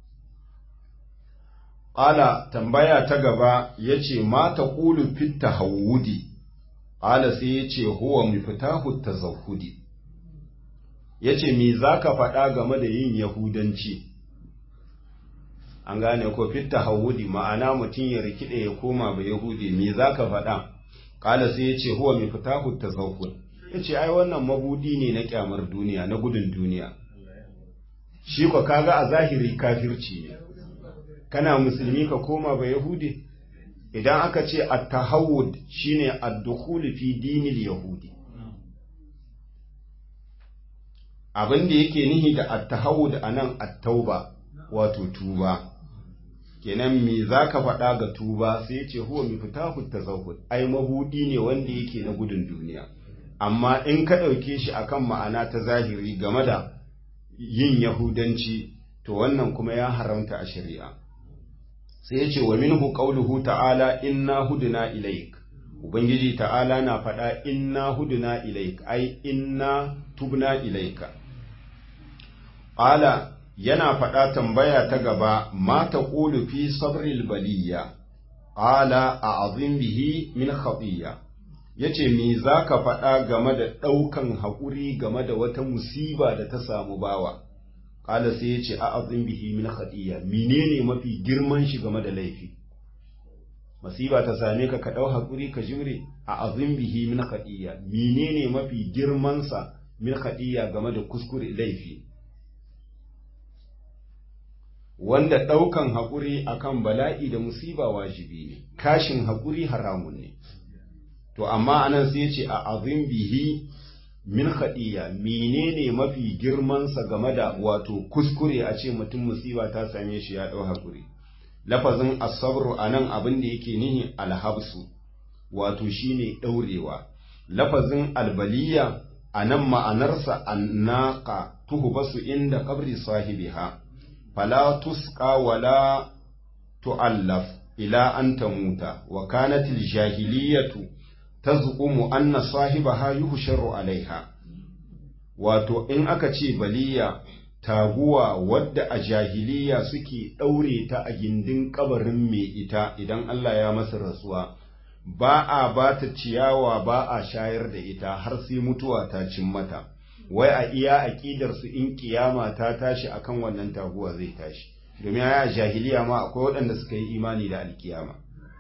Ƙala tambaya ta gaba ya ce, Mata ƙulu fitta hawudi, ƙala sai ya ce, Huwa mifitahu ta zahudi. Ya ce, Mi za ka faɗa game da yin Yahudanci? An gane ko fitta hawudi ma'ana mutum ya rikide ya koma ba Yahudi, mi za ka faɗa? Ƙala sai ya ce, Huwa mifitahu ta zahudi. Ya ce, Ai, wannan mabudi ne na ƙyamar duniya, na gudun duniya. Shi kwa kaga a zahiri kafirci ne. kana musulmi ka koma ba yahudi idan aka ce at-tahawud shine ad-dukhul fi dinil yahudi abin da yake nihi da at-tahawud anan at-tauba wato tuba kenan me zaka faɗa ga tuba sai ya ce huwa miftahu tazawwud ai mabudi ne wanda yake na gudun duniya amma in ka ɗauke shi akan ma'ana ta zahiri game da yin yahudanci to wannan kuma ya haramta a shari'a sai ya ce wa minhu qauluhu ta'ala inna hudna ilaik ubangiji ta'ala na faɗa inna hudna ilaik ai inna tubna ilaika qala yana faɗa tambaya ta gaba ma taqulu fi sabril baliya qala a'zim bihi min khatiya yace me zaka faɗa game da ɗaukan haƙuri game da wata musiba da ta samu bawa Kala sai ya ce a azin bihi min khadiyya menene mafi girman shi game da laifi masiba ta same ka ka dau hakuri ka jimre a azin bihi min khadiyya menene mafi girman sa min khadiyya game da kuskure laifi wanda daukan hakuri akan bala'i da musiba wajibi ne kashin hakuri haramun ne to amma anan sai ya ce a azin bihi min khadiya menene mafi girmansa game da wato kuskure a ce mutum musiba ta same shi ya ɗau hakuri lafazin asabru a nan abin da yake nihi alhabsu wato shine ɗaurewa lafazin albaliya a nan ma'anarsa annaka tuhbasu inda kabri sahibiha fala tusqa wala tu'allaf ila an tamuta wa kanatil jahiliyatu tazqumu anna sahibaha yuhsharu alaiha wato in aka ce baliya taguwa wadda a jahiliya suke ɗaure ta a gindin kabarin mai ita idan Allah ya masa rasuwa ba a ba ta ciyawa ba a shayar da ita har sai mutuwa ta cin mata wai a iya aƙidar su in kiyama ta tashi akan wannan taguwa zai tashi domin a jahiliya ma akwai waɗanda suka yi imani da alkiyama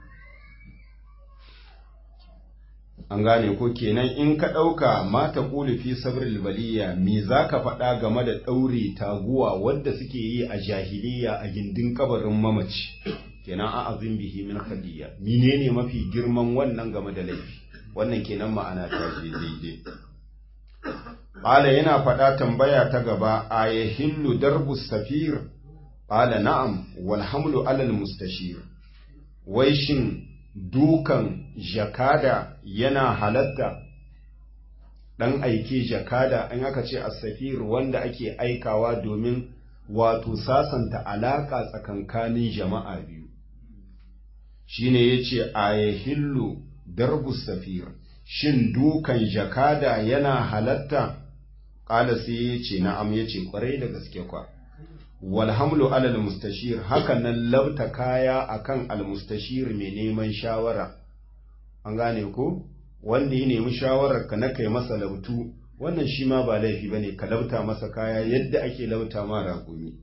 an gane ko kenan in ka ɗauka mata ƙuli fi sabril baliya me za ka faɗa game da ɗaure taguwa wadda suke yi a jahiliya a gindin kabarin mamaci kenan a azin bihi min khadiyya menene mafi girman wannan game da laifi wannan kenan ma'ana ta je daidai Ƙala yana faɗa tambaya ta gaba a yahillu darbu safir Ƙala na'am wal hamlu alal mustashir wai shin dukan jakada yana halatta ɗan aike jakada an aka ce asafir wanda ake aikawa domin wato sasanta alaƙa tsakankanin jama'a biyu shine ya ce a yahillu darbu safir shin dukan jakada yana halatta ƙala sai ya ce na'am ya ce ƙwarai da gaske kwa walhamlu alal mustashir haka nan labta kaya akan almustashir mai neman shawara an gane ko wanda ya nemi shawarar ka na kai masa lautu wannan shi ma ba laifi bane ka lauta masa kaya yadda ake lauta ma ragumi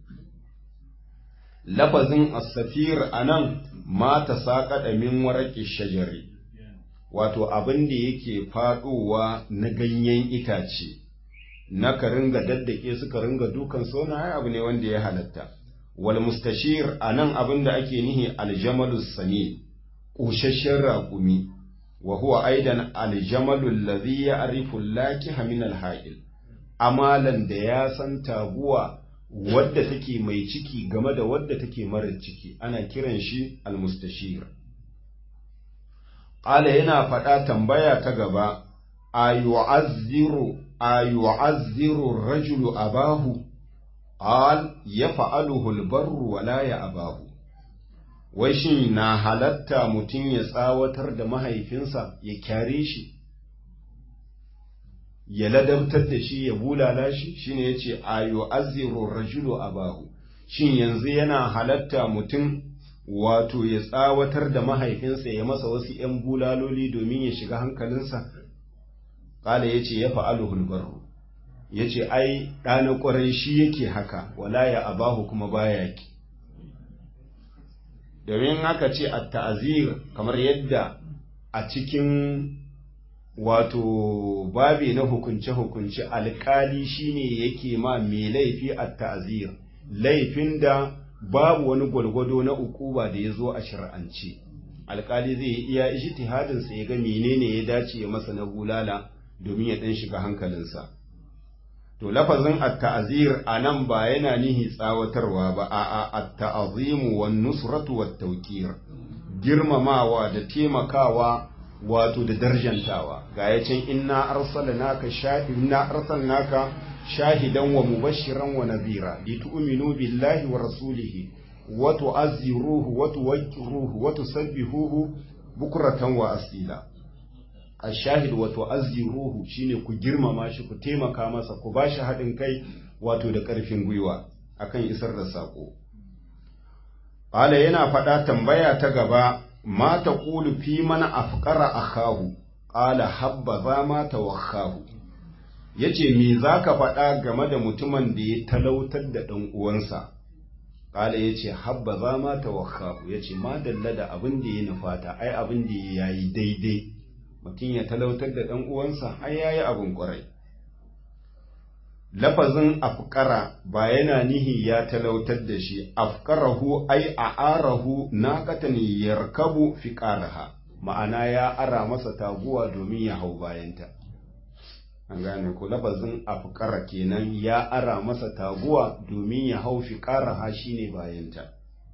lafazin as-safir anan ma ta saƙaɗa min waraqi shajari wato abin da yake faɗowa na ganyen itace na ka ringa daddake su ka ringa dukan sona ai abu ne wanda ya halatta wal mustashir anan abin da ake nihi aljamalus sami ƙushashen raƙumi wa huwa aidan aljamalu alladhi ya'rifu lakiha min alha'il amalan da ya san taguwa wadda take mai ciki game da wadda take mara ciki ana kiran shi almustashir qala yana faɗa tambaya ta gaba ayu'azziru ayu'azziru rajulu abahu qal yaf'aluhu albarru wa la ya'bahu wai shin na halatta mutum ya tsawatar da mahaifinsa ya kyare shi ya ladabtar da shi ya bulala shi shine yace ayo azziru rajulu abahu shin yanzu yana halatta mutum wato ya tsawatar da mahaifinsa ya masa wasu ‘yan bulaloli domin ya shiga hankalinsa ƙala ya ce ya fa'alu hulbaru ya ce ai ɗana ƙwarai shi yake haka wala ya abahu kuma baya ki domin haka ce a ta'azir kamar yadda a cikin wato babi na hukunce-hukunce alkali shine yake ma mai laifi a ta'azir laifin da babu wani gwalgwado na ukuba da ya zo a shari'ance alkali zai yi iya ijtihadinsa ya ga menene ya dace ya masa na bulala domin ya dan shiga hankalinsa to lafazin at-ta'zir anan ba yana nihi tsawatarwa ba a'a at-ta'zimu wan nusratu wat tawqir girmamawa da taimakawa wato da darjantawa ga yacin inna arsalnaka shahidna arsalnaka shahidan wa mubashiran wa nadhira litu'minu billahi wa rasulihi wa tu'azziruhu wa tuwaqqiruhu wa tusabbihuhu bukratan wa asila ashahid wa tu'azziruhu shine ku girmama shi ku taimaka masa ku bashi haɗin kai wato da ƙarfin gwiwa akan isar da sako qala yana faɗa tambaya ta gaba ma taqulu fi man afqara akahu qala habba za ma tawakhahu yace me zaka faɗa game da mutumin da ya talautar da ɗan uwansa Kala ya ce, Habba za ma tawakkahu ya ce, Ma dalla da abin da ya nufata, ai abin da ya yi daidai, mutum ya talautar da ɗan uwansa, ai ya yi abin ƙwarai. Lafazin afkara ba yana nihi ya talautar da shi, afkarahu ai a arahu na katani yarkabu fi ƙaraha, ma'ana ya ara masa taguwa domin ya hau bayanta. an gane ko lafazin afkara kenan ya ara masa taguwa domin ya hau fi ha shine bayanta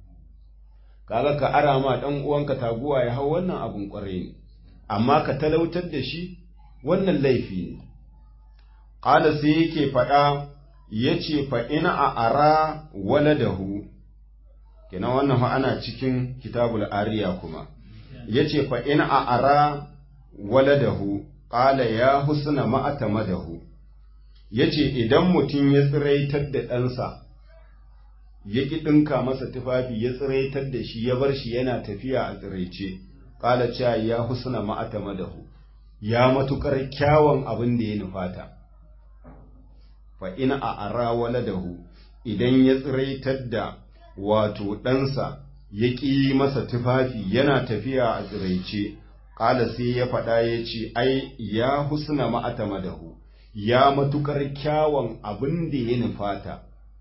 kaga ka ara ma dan uwanka taguwa ya hau wannan abun kwarai ne amma ka talautar da shi wannan laifi ne qala sai yake faɗa yace fa ina a ara waladahu kenan wannan fa ana cikin kitabul ariya kuma yace fa ina a ara waladahu ƙala ya husna ma'ata madahu, ya ce, Idan mutum ya tsiraitar da ɗansa, ya ƙi ɗinka masa tufafi ya tsiraitar da shi ya bar shi yana tafiya a tsiraice, ƙala cewa ya husna ma'ata madahu, ya matuƙar kyawun abin da ya nufata. Fa ina a ara waladahu, idan ya tsiraitar da wato ɗansa ya ƙi masa tufafi yana tafiya a tsiraice, Ƙala sai ya faɗa ya ce, Ai, ya husna ma'ata madahu, ya matuƙar kyawun abin da ya nufata.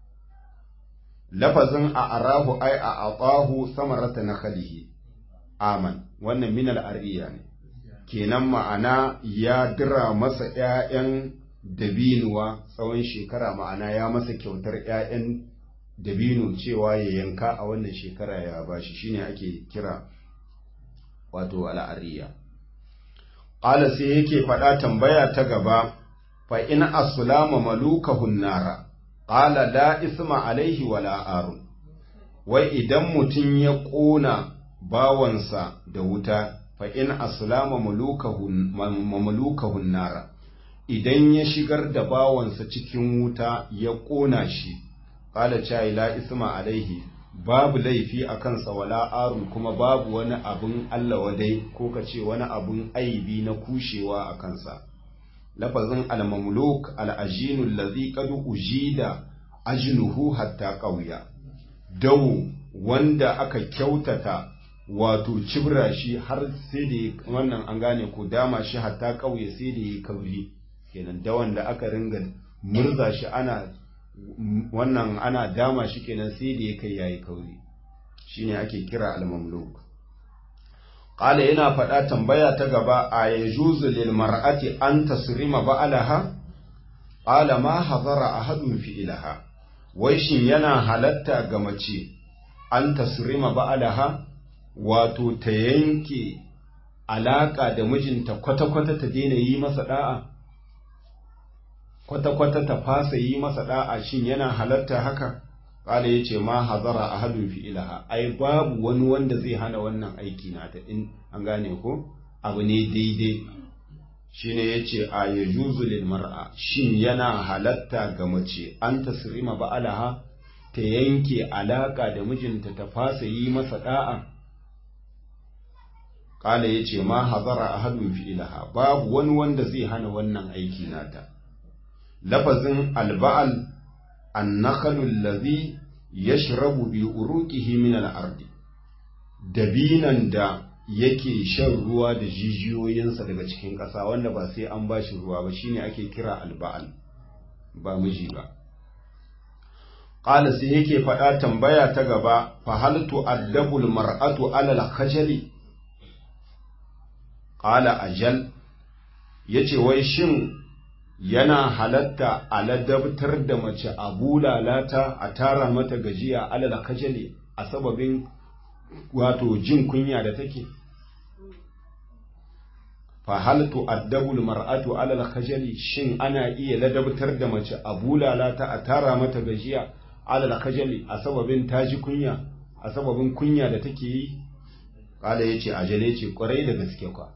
Lafazin a arahu ai a aɓahu samarata na khalihi, aman, wannan minal ariya ne, kenan ma'ana ya dira masa ‘ya'yan dabinuwa tsawon shekara ma'ana ya masa kyautar ‘ya'yan dabino cewa ya yanka a wannan shekara ya bashi shine ake kira wato al'ariya. Ƙala sai yake faɗa tambaya ta gaba, fa in asulama maluka hunnara, ƙala la isma alaihi wa la'arun, wai idan mutum ya ƙona bawansa da wuta, fa in asulama maluka hunnara, idan ya shigar da bawansa cikin wuta ya ƙona shi, ƙala cai la isma alaihi babu laifi a kansa wala arun kuma babu wani abun Allah wadai ko ka ce wani abun aibi na kushewa a kansa lafazin al-mamluk al-ajinu allazi qad ujida ajnuhu hatta qawya dawo wanda aka kyautata wato cibra shi har sai da wannan an gane ko dama shi hatta ƙauye sai da ya kauri kenan dawan da aka ringa murza shi ana wannan ana dama shi kenan sai da ya kai yayi kauri shine ake kira al-mamluk qala yana faɗa tambaya ta gaba a yajuzu lil mar'ati an tasrima ba'alaha qala ma hazara ahadun fi ilaha wai shin yana halatta ga mace an tasrima ba'alaha wato ta yanke alaka da mijinta kwata-kwata ta daina yi masa da'a kwata-kwata ta fasa yi masa da'a shin yana halatta haka Kala ya ce ma hazara a hadun fi ilaha, ai babu wani wanda zai hana wannan aiki na ta in an gane ko abu ne daidai. Shi ne ya ce a ya juzulin mar'a, shin yana halatta ga mace an tasirima ba'alaha ta yanke alaka da mijinta ta fasa yi masa da'a. Kala ya ce ma hazara a hadun fi ilaha, babu wani wanda zai hana wannan aiki nata. Lafazin alba'al النخل الذي يشرب بأروقه من الأرض dabinan da yake shan ruwa da jijiyoyinsa daga cikin ƙasa wanda ba sai an ba shi ruwa ba shine ake kira alba'al ba miji ba ƙala sai yake faɗa tambaya ta gaba fa hal tu'addabul mar'atu alal khajali ƙala ajal yace wai shin yana halatta a ladabtar da mace a bulalata a tara mata gajiya alal kajali a sababin wato jin kunya da take fa hal tu'addabul mar'atu alal kajali shin ana iya ladabtar da mace a bulalata a tara mata gajiya alal kajali a sababin taji kunya a sababin kunya da take yi kala yace ajale ce kwarai da gaske kwa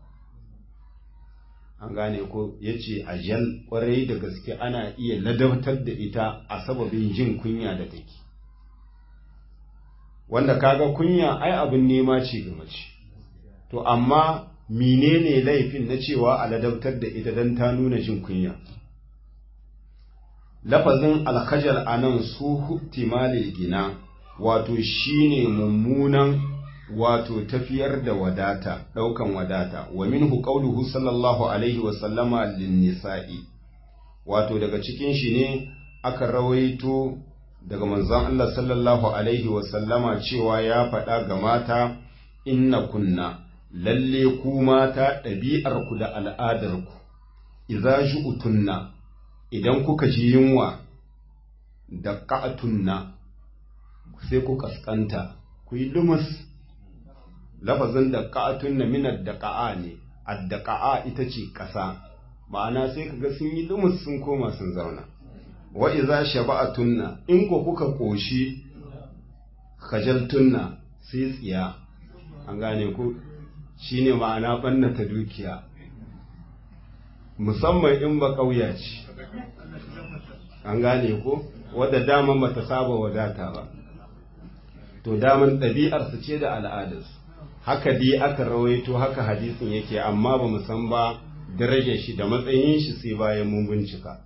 an gane ko ya ce ajal kwarai da gaske ana iya ladabtar da ita a sababin jin kunya da take wanda kaga kunya ai abin nema ce ga mace to amma menene laifin na cewa a ladabtar da ita don ta nuna jin kunya lafazin alkajar a nan su huktimalil gina wato shine mummunan wato tafiyar da wadata ɗaukan wadata wa minhu qauluhu sallallahu alaihi wa sallama lin nisa'i wato daga cikin shi ne aka rawaito daga manzon Allah sallallahu alaihi wa sallama cewa ya faɗa ga mata inna kunna lalle ku mata ɗabi'ar ku da al'adar ku idza ju'tunna idan kuka ji yunwa da qa'tunna sai ku kaskanta ku yi lumus lafazin da ka'atun na minar da ka'a ne addaqa'a ita ce ƙasa ma'ana sai kaga sun yi lumus sun koma sun zauna wa iza shaba'atunna in ko kuka koshi khajaltunna sai tsiya an gane ku shine ma'ana banna ta dukiya musamman in ba ƙauya ce an gane ko wadda daman bata saba wadata ba to daman ɗabi'arsu ce da al'adarsu haka dai aka rawaito haka hadisin yake amma ba mu san ba darajar shi da matsayin shi sai bayan mun bincika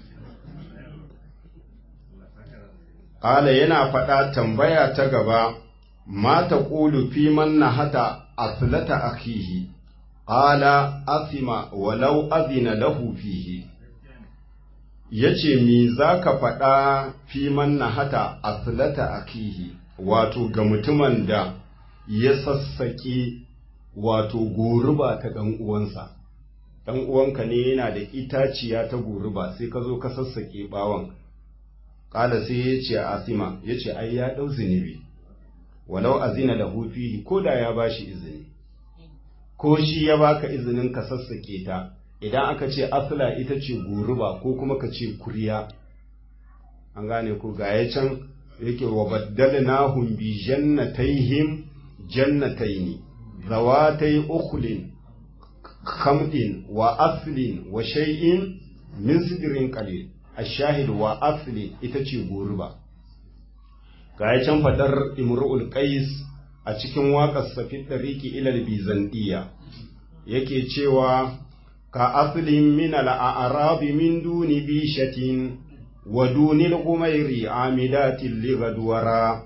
Ƙala yana faɗa tambaya ta gaba ma ta ƙulu fi man na hata aslata akhihi ƙala asima walau azina lahu fihi yace me zaka faɗa fi man na hata aslata akihi wato ga mutumin da ya sassaƙe wato goruba ta ɗan uwansa ɗan uwanka ne yana da itaciya ta goruba sai ka zo ka sassaƙe ɓawon ƙala sai ya ce asima ya ce ai ya ɗau zunubi walau azina da hufihi ko da ya ba shi izini ko shi ya baka izinin ka sassaƙe ta idan aka ce asila ita ce goruba ko kuma ka ce kuriya an gane ko ga ya can yake wa baddalnahum bi jannatayhim jannatayn zawatay ukhlin khamdin wa aslin wa shay'in min sidrin qalil ashahid wa aslin ita ce goruba ga ya can fadar imru'ul qais a cikin waƙar safi dariki ilal bizantiya yake cewa ka aslin min al-a'rabi min duni bishatin ودون الغمير عامدات لغدورا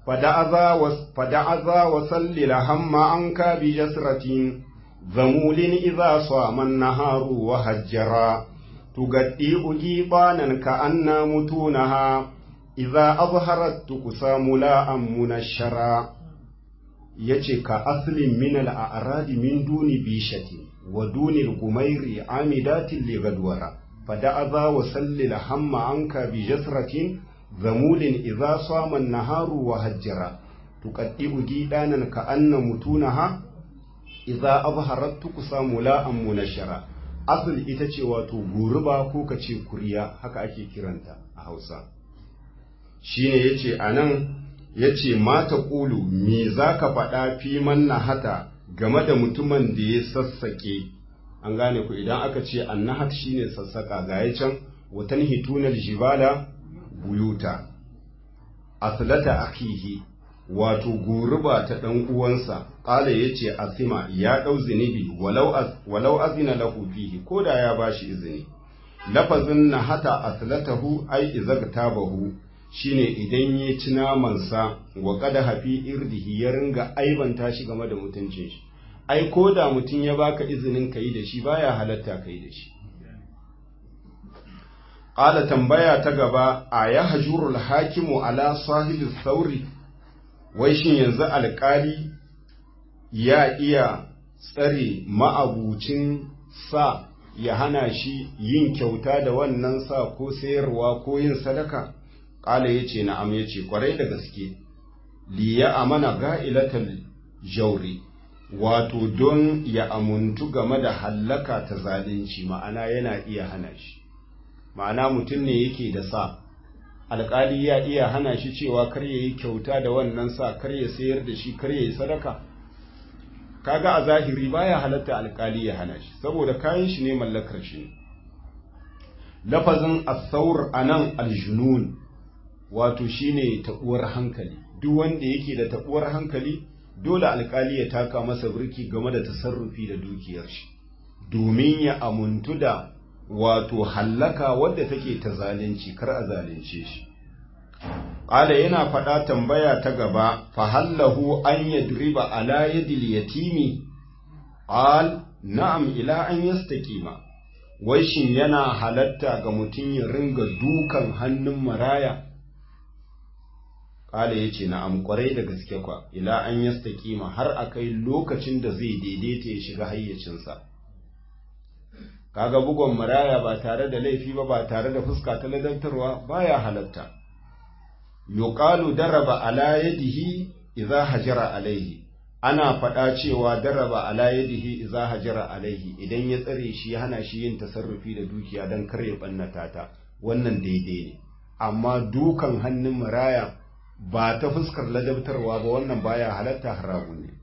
fada'aza wa salli lahamma an ka bi jasratin zamulin idza sama naharu wa hajjara tugaddi ugibanan ka anna mutunaha idza azharat tuqsamu la munashara yace ka aslin min al-a'radi min duni bishati wa duni al-gumairi amidatin li gadwara fada'aza wa salli lahamma anka bi jasratin zamulin idza sama naharu wa hajjara tuqaddibu gidanan ka anna mutunaha idza azharat tuqsamu la munashara asl ita ce wato guruba ko kace kuriya haka ake kiranta a Hausa shine yace anan yace mata qulu me zaka faɗa fi manna hata game da mutumin da ya sassake an gane ku idan aka ce annahat shine sassaka ga can watan hitunal jibala buyuta aslata akihi wato guruba ta dan uwansa qala yace asima ya dau zinibi walau az, walau azina lahu fihi koda ya bashi izini lafazin nahata aslatahu ai izagtabahu shine idan ya ci namansa wa kada hafi irdihi ya ringa aibanta shi game da mutuncin shi ai ko da mutum ya baka izinin ka yi da shi baya halatta ka yi da shi ƙala tambaya ta gaba a ya hajurul hakimu ala sahibi sauri wai shin yanzu alƙali ya iya tsare ma'abucin sa ya hana shi yin kyauta da wannan sa ko sayarwa ko yin sadaka ƙala ya ce na'am ya ce ƙwarai da gaske liya amana ga'ilatal jauri wato don ya amuntu game da hallaka ta zalunci ma'ana yana iya hana shi ma'ana mutum ne yake da sa alƙali ya iya hana shi cewa kar ya yi kyauta da wannan sa kar ya sayar da shi kar ya yi sadaka kaga a zahiri baya halatta alƙali ya hana shi saboda kayan shi ne mallakar shi ne lafazin asaur anan aljunun wato shine taɓuwar hankali duk wanda yake da taɓuwar hankali dole alkali ya taka masa birki game da tasarrufi da dukiyar shi domin ya amuntu da wato hallaka wadda take ta zalunci kar a zalunce shi ƙala yana faɗa tambaya ta gaba fahallahu an yadriba ala yadil yatimi qal na'am ila an yastaqima wai shin yana halatta ga mutum ya ringa dukan hannun maraya Kala ya ce na'am kwarai da gaske kwa, ila an yasta kima har a kai lokacin da zai daidaita ya shiga hayyacinsa. Kaga bugon maraya ba tare da laifi ba ba tare da fuska ta ladantarwa baya halatta. Yuqalu daraba ala yadihi idza hajara alaihi. Ana faɗa cewa daraba ala yadihi idza hajara alaihi idan ya tsare shi ya hana shi yin tasarrufi da dukiya don kar ya ɓannata ta wannan daidai ne. Amma dukan hannun maraya ba ta fuskar ladabtarwa ba wannan baya halatta haramun ne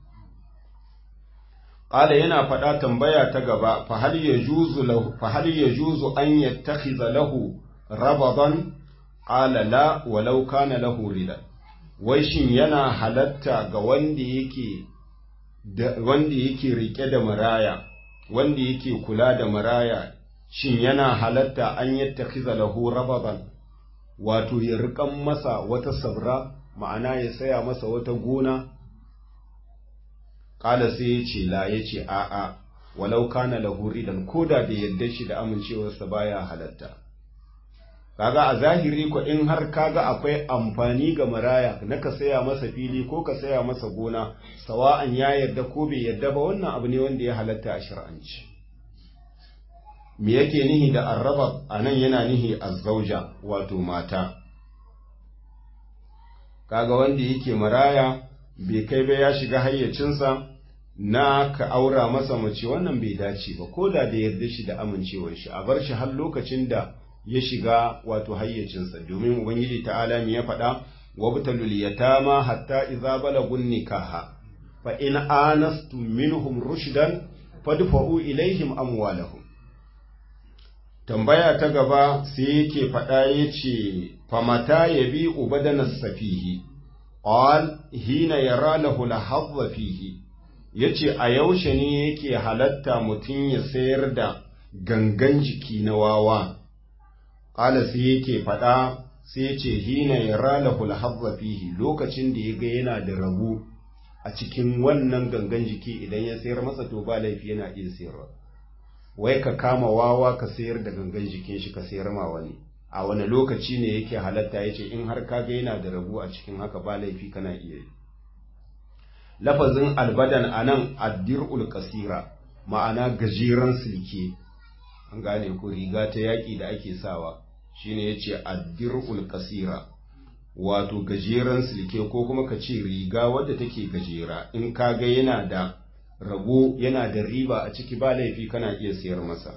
qala yana faɗa tambaya ta gaba fa hal yajuzu lahu fa hal yajuzu an yattakhidha lahu rabadan qala la walau kana lahu rida wai shin yana halatta ga wanda yake wanda yake rike da maraya wanda yake kula da maraya shin yana halatta an yattakhidha lahu rabadan wato ya riƙan masa wata sabra ma'ana ya saya masa wata gona ƙala sai ya ce la ya ce a'a walau kana lahuri dan koda da yadda shi da amincewarsa baya halatta kaga a zahiri ko in har kaga akwai amfani ga maraya na ka saya masa fili ko ka saya masa gona sawa'an ya yarda ko bai yarda ba wannan abu ne wanda ya halatta a shar'anci me yake nihi da arraba a nan yana nihi azzauja wato mata kaga wanda yake maraya bai kai ba ya shiga hayyacinsa na ka aura masa mace wannan bai dace ba ko da da yarda shi da amincewar shi a bar shi har lokacin da ya shiga wato hayyacinsa domin ubangiji ta'ala me ya faɗa wabtalul yatama hatta idza balagun nikaha fa in anastum minhum rushdan fadfa'u ilaihim amwalahum tambaya ta gaba sai yake faɗa ya ce famata ya bi ubadanar safihi ƙwal hina ya ralahu lahazza fihi ya ce a yaushe ne yake halatta mutum ya sayar da gangan jiki na wawa ƙala sai yake faɗa sai ya ce hina ya ralahu alhazza fihi lokacin da ya ga yana da rabu a cikin wannan gangan jiki idan ya sayar masa to ba laifi yana iya sayarwa wai ka kama wawa ka sayar da gangan jikin shi ka sayar ma wani a wani lokaci ne yake halatta ya ce in har ka ga yana da rabu a cikin haka ba laifi kana iya yi lafazin albadan anan addir'ul kasira ma'ana gajeren silke an gane ko riga ta yaƙi da ake sawa shine yace addir'ul kasira wato gajeren silke ko kuma ka ce riga wadda take gajera in ka ga yana da rabo yana da riba a ciki ba laifi kana iya sayar masa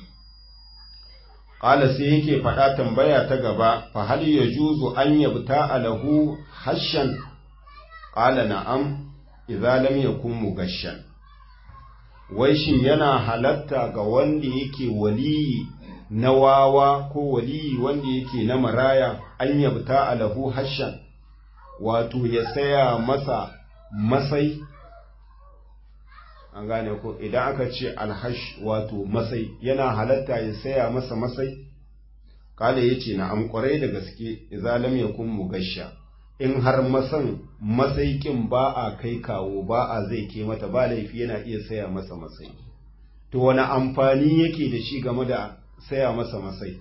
Ƙala sai yake faɗa tambaya ta gaba, fa hal ya juzu an yabta alahu hashan, ƙala na'am, idza lam yakun mugashan. Wai shin yana halatta ga wanda yake waliyi na wawa ko waliyi wanda yake na maraya an yabta alahu hashan, wato ya saya masa masai an gane ko idan aka ce alhash wato masai yana halatta ya saya masa masai kala yace na am kwarai da gaske idza lam yakun mugasha in har masan masaikin ba a kai kawo ba a zai ke mata ba laifi yana iya saya masa masai to wani amfani yake da shi game da saya masa masai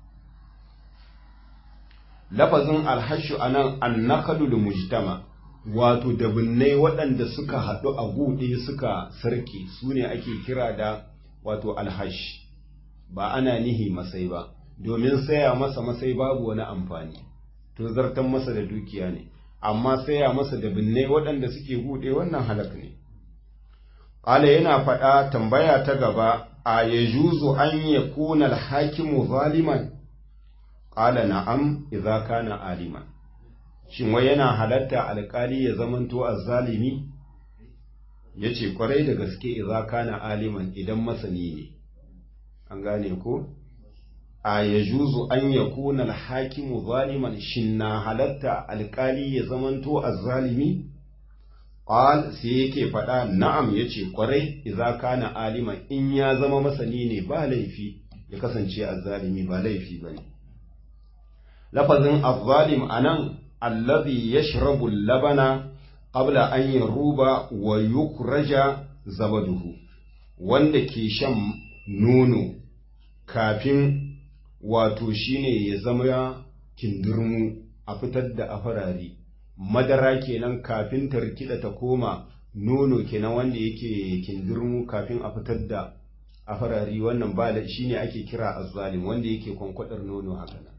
lafazin alhashu anan annakadul mujtama wato dabinnai waɗanda suka haɗu a guɗe suka sarki su ne ake kira da wato alhash ba ana nihi masai ba domin saya masa masai babu wani amfani to zartan masa da dukiya ne amma saya masa dabinnai waɗanda suke guɗe wannan halak ne ƙala yana faɗa tambaya ta gaba a ya juzu an ya kuna alhakimu zaliman ƙala na'am idza kana aliman shin wai yana halatta alkali ya zamanto azzalimi ya ce kwarai da gaske idza kana aliman idan masani ne an gane ko a ya juzu an ya kuna alhakimu zaliman shin na halatta alkali ya zamanto azzalimi qal sai yake faɗa na'am yace kwarai idza kana aliman in ya zama masani ne ba laifi ya kasance azzalimi ba laifi bane lafazin azzalim anan allazi yashrabu labana qabla an yaruba wa yukraja zabaduhu wanda ke shan nono kafin wato shine ya zama kindirmu a fitar da afarari madara kenan kafin ta rikida ta koma nono kenan wanda yake kindirmu kafin a fitar da afarari wannan ba shine ake kira azzalim wanda yake kwankwadar nono haka nan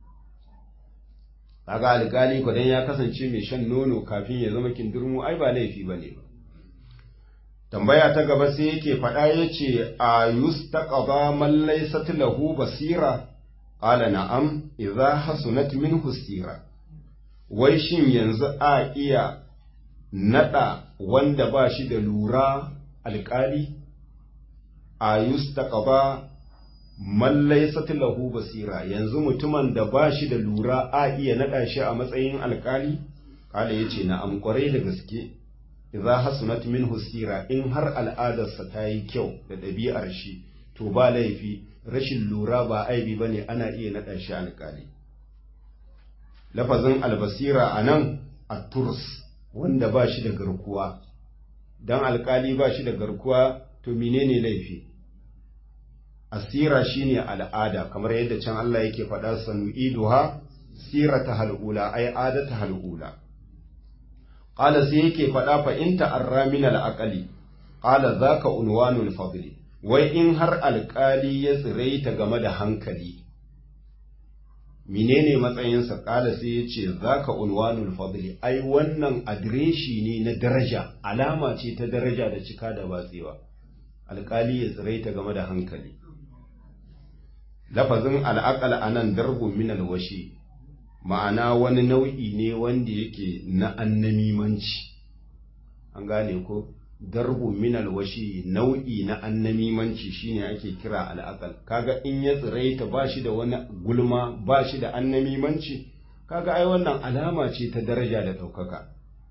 kaga alƙali kwadan ya kasance mai shan nono kafin ya zama kindirmu ai ba laifi ba ne ba tambaya ta gaba sai yake faɗa ya ce a yustaqaba man laysat lahu basira qala na'am idza hasunat minhu sira wai shin yanzu a iya nada wanda ba shi da lura alƙali a yustaqaba man laysat lahu basira yanzu mutumin da ba shi da lura a iya nada shi a matsayin alkali kala yace na am kwarai da gaske idza hasunat minhu sira in har al'adarsa ta yi kyau da ɗabi'ar shi to ba laifi rashin lura ba aibi bane ana iya nada shi alkali lafazin albasira anan at-turs wanda ba shi da garkuwa dan alkali ba shi da garkuwa to menene laifi asira shine al'ada kamar yadda can Allah yake faɗa sanu'iduha sirata hal'ula ay adata hal'ula qala sai yake faɗa fa in ta'arra min al'aqali qala zaka unwanul fadli wai in har alƙali ya tsiraita game da hankali menene matsayinsa ƙala sai ya ce zaka unwanul fadli ai wannan adireshi ne na daraja alama ce ta daraja da cika da batsewa alƙali ya tsiraita game da hankali lafazin al'aƙal a nan darbun min alwashi ma'ana wani nau'i ne wanda yake na annamimanci an gane ko darbun min alwashi nau'i na annamimanci shine ake kira al'aƙal kaga in ya tsiraita ba shi da wani gulma ba shi da annamimanci kaga ai wannan alama ce ta daraja da ɗaukaka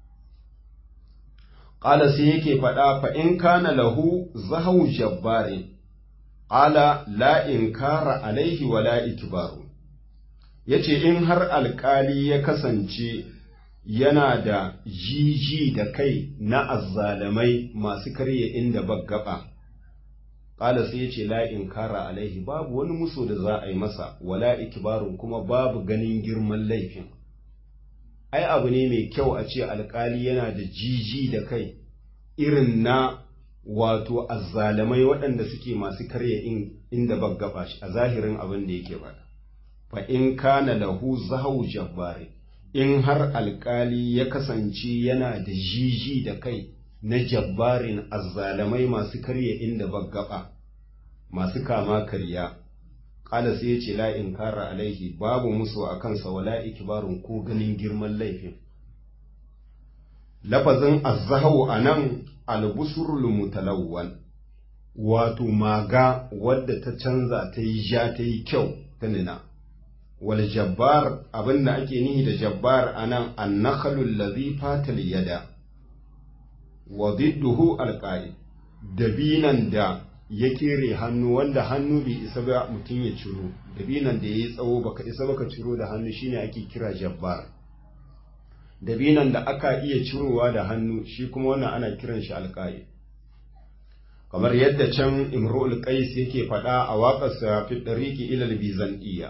ƙala sai yake faɗa fa in kana lahu zahawu jabbarin Ala la inkara alaihi wa la ikbaru ya ce in har alkali ya kasance yana da jiji da kai na azzalamai masu karya inda baggaba ƙala sai ya ce la'in kara alaihi babu wani muso da za a yi masa wala ikibarun kuma babu ganin girman laifin ai abu ne mai kyau a ce alkali yana da jiji da kai irin na wato azzalamai waɗanda suke masu karya inda baggaba shi a zahirin abin da yake faɗa fa in kana lahu zahu jabbari in har alkali ya kasance yana da jiji da kai na jabbarin azzalamai masu karya inda baggaba masu kama karya ƙala sai ya ce la in kara alaihi babu musu a kansa wala ikibarun ko ganin girman laifin lafazin azzahu a nan albusurul mutalawwan wato maga wadda ta canza ta yi ja ta yi kyau ta nina wal jabbar abinda ake nihi da jabbar anan annakhalul ladhi fatal yada wa didduhu alqa'i dabinan da ya kere hannu wanda hannu bai isa ba mutum ya ciro dabinan da yayi tsawo baka isa baka ciro da hannu shine ake kira jabbar dabinan da aka iya cirowa da hannu shi kuma wannan ana kiran shi alqa'i kamar yadda can imru'ul qais yake faɗa a waƙarsa fi dariqi ila al-bizantiyya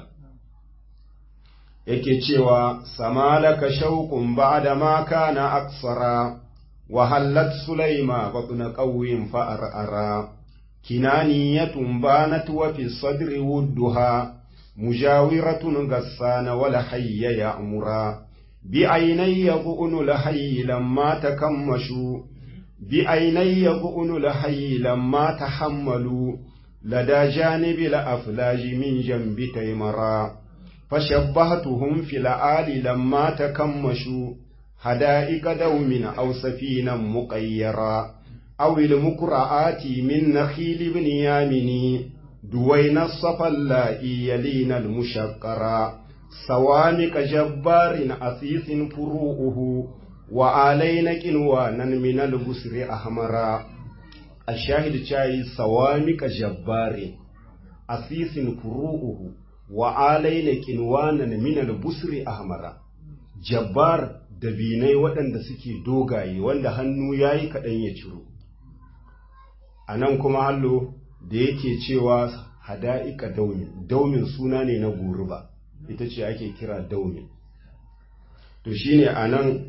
yake cewa samalaka shauqun ba'da ma kana aksara wa hallat sulaima batna qawwin fa arara kinaniyatun banat wa fi sadri wudduha mujawiratun gassana wala hayya ya'mura bi aynayya bu'nu la hayy lamma takammashu bi aynayya bu'nu la hayy lamma tahammalu lada janibi la aflaji min jambi taymara فشبهتهم في العال لما تكمشوا حدائق دوم أو سفينا مقيرا أو المكرآت من نخيل بن يامن دوين الصفا اللائي يلين المشقرا سوامك جبار أسيس فروؤه وآلين كنوانا من البسر أحمرا الشاهد شاي سوامك جبار أسيس فروؤه wa alaina kinwanan min al-busri ahmara jabbar dabinai waɗanda suke dogaye wanda hannu yayi kaɗan ya ciro a nan kuma hallo da yake cewa hada'ika daumin daumin suna ne na guruba ita ce ake kira daumin to shine a nan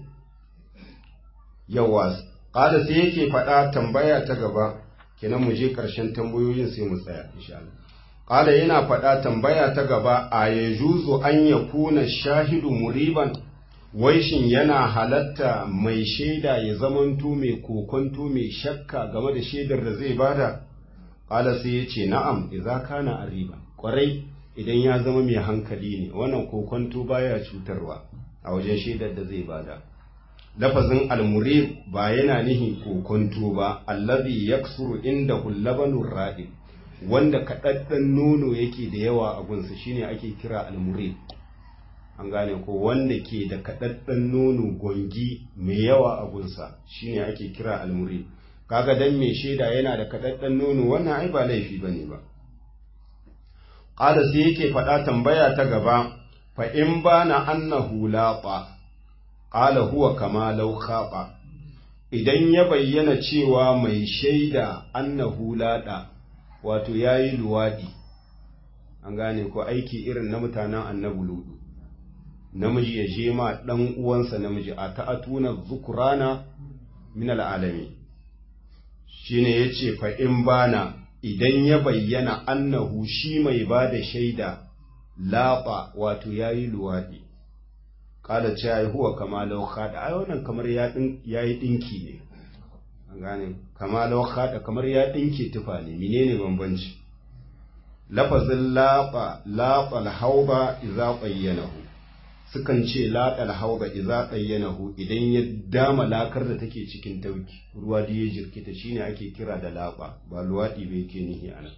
yawa ƙada sai yake faɗa tambaya ta gaba kenan mu je ƙarshen tambayoyin sai mu tsaya insha Allah Ƙala yana faɗa tambaya ta gaba a ya juzu an ya kuna shahidu muriban, wai shin yana halatta mai shaida ya zamanto mai kokonto mai shakka game da shaidar da zai bada? Ƙala sai ya ce na'am, idza kana ariba, ƙwarai idan ya zama mai hankali ne, wannan kokonto baya cutarwa a wajen shaidar da zai bada. Lafazin almurib ba yana nihin kokonto ba, allazi yaksuru inda hullabanur ra'ib. wanda kaɗaɗɗen nono yake da yawa a gunsa shine ake kira almurid an gane ko wanda ke da kaɗaɗɗen nono gongi mai yawa a gunsa shine ake kira almurid kaga dan mai shaida yana da kaɗaɗɗen nono wannan ai ba laifi bane ba qala sai yake faɗa tambaya ta gaba fa in bana annahu laqa qala huwa kama law khaba idan ya bayyana cewa mai shaida annahu laqa wato ya yi luwaɗi an gane ko aiki irin na mutanen annabu ludu namiji ya je ma ɗan uwansa namiji a ta'atuna zukurana min al'alami shine ya ce fa in bana idan ya bayyana annahu shi mai ba da shaida laɓa wato ya yi luwaɗi ƙada ce ya yi huwa kama lauka da ai wannan kamar ya yi ɗinki ne an gane kama lauka kamar ya ɗinke tufa ne menene bambanci lafazin laɓa laɓa alhauba iza bayyanahu sukan ce laɓa alhauba iza bayyanahu idan ya dama lakar da take cikin tauki ruwa da ya jirkita shine ake kira da laɓa ba luwaɗi bai ke nihi ana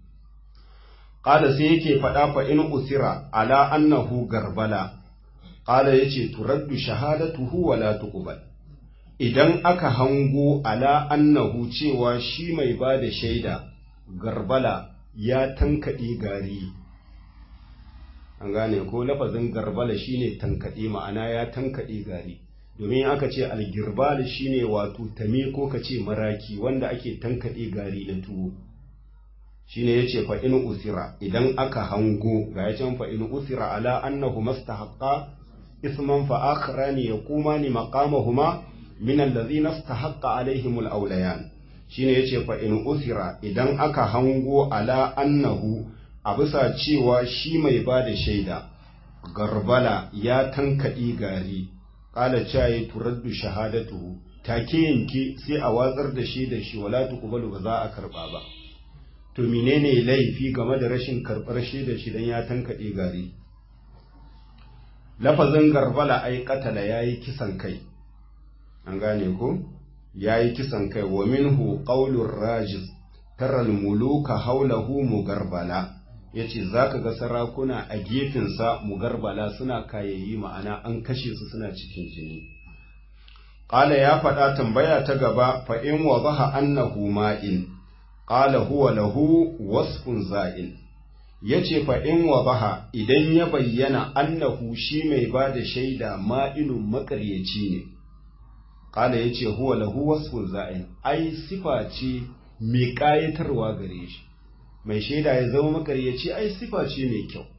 qala sai yake faɗa fa in usira ala annahu garbala qala yace turaddu shahadatuhu wala tuqbal idan aka hango ala annahu cewa shi mai ba da shaida garbala ya tankaɗe gari an gane ko lafazin garbala shine tankaɗe ma'ana ya tankaɗe gari domin aka ce algirbal shine wato tame ko ka ce maraki wanda ake tankaɗe gari na tuwo shine yace fa in usira idan aka hango ga ya can fa in usira ala annahu mastahaqqa isman fa akharani yaqumani maqamahuma min allazina istahaqqa alaihim alawlayan shine yace fa in usira idan aka hango ala annahu a bisa cewa shi mai bada shaida garbala ya tankaɗi gari ƙala caye turaddu shahadatu take yanke sai a watsar da shaidar shi wala tuqbalu ba za a karɓa ba to menene laifi game da rashin karɓar shaidar shi dan ya tankaɗe gari lafazin garbala ai katala yayi kisan kai an gane ko yayi kisan kai wa minhu qaulur rajiz taral muluka haulahu mugarbala yace zaka ga sarakuna a gefensa mugarbala suna kayayi ma'ana an kashe su suna cikin jini qala ya faɗa tambaya ta gaba fa in wadaha annahu ma'in qala huwa lahu wasfun za'il yace fa in wadaha idan ya bayyana annahu shi mai bada shaida ma'inun makaryaci ne qala yace huwa lahu wasfun za'il ai sifa ce mai kayatarwa gare shi mai shaida ya zama makaryaci ai sifa ce mai kyau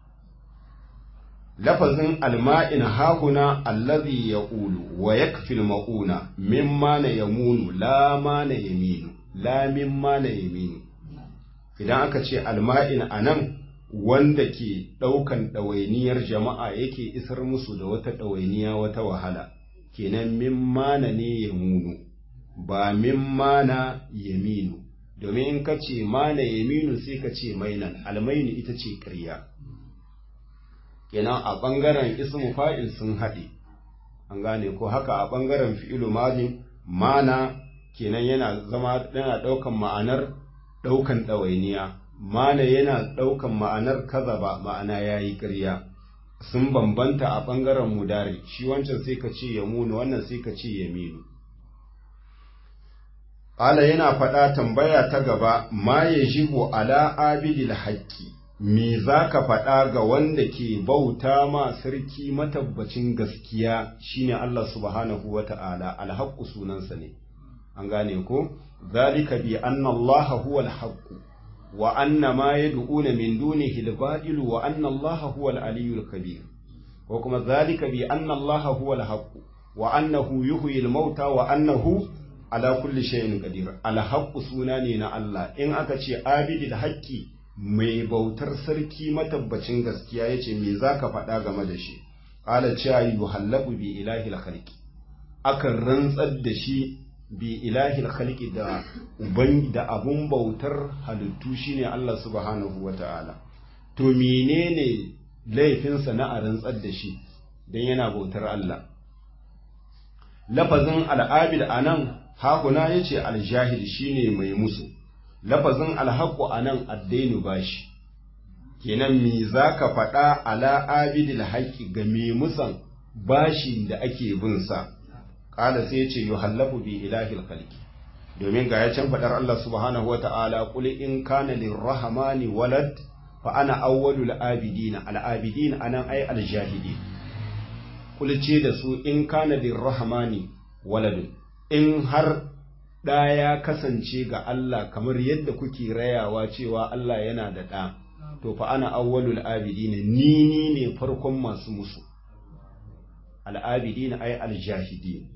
lafazin alma'in hahuna allazi yaqulu wa yakfil ma'una mimma na yamunu la ma na yaminu la mimma na yaminu idan aka ce alma'in anan wanda ke ɗaukan ɗawainiyar jama'a yake isar musu da wata ɗawainiya wata wahala kenan mimma na ne yamunu ba mimma na yaminu domin in ka ce mana yaminu sai ka ce mainan almainu ita ce ƙarya kenan a ɓangaren ismu fa'il sun haɗe an gane ko haka a ɓangaren fi'ilu madin mana kenan yana zama yana ɗaukan ma'anar ɗaukan ɗawainiya mana yana ɗaukan ma'anar kazaba ma'ana ya yi ƙarya sun bambanta a ɓangaren mudari shi wancan sai ka ce yamunu wannan sai ka ce yaminu Ƙala yana faɗa tambaya ta gaba, ma ya jibo ala abidil haƙƙi, me za ka faɗa ga wanda ke bauta ma sarki matabbacin gaskiya shine Allah subhanahu wa ta'ala, alhaƙu sunansa ne, an gane ko? Zalika bi anna Allah huwa alhaƙu, wa anna ma ya du'una min dunihi al wa anna Allah huwa al-aliyyul kabir. Ko kuma zalika bi anna Allah huwa alhaƙu, wa annahu yuhyi al-mauta wa annahu ala kulli shay'in qadir alhaqqu suna ne na Allah in aka ce abidil haqqi mai bautar sarki matabbacin gaskiya yace me zaka faɗa game da shi qala cha yuhallabu bi ilahi alkhalqi akan rantsar da shi bi ilahi alkhalqi da uban da abun bautar halittu shine Allah subhanahu wata'ala to menene laifinsa na a rantsar da shi dan yana bautar Allah lafazin al'abid anan hakuna ya ce aljahil shine mai musu lafazin alhaku a nan addainu bashi kenan me za ka faɗa ala abidil haƙi ga mai musan bashi da ake bin sa ƙala sai ce yi hallafu bi ilahil khalqi domin ga ya can faɗar Allah subhanahu wa ta'ala qul in kana lirrahmani walad fa ana awwalul abidina al abidin anan ay al jahidi qul ce da su in kana lirrahmani waladun in har ɗa ya kasance ga Allah kamar yadda kuke rayawa cewa Allah yana da ɗa, to fa ana awwalul abidina ni ni ne farkon masu musu, al'abidina ai aljahidi.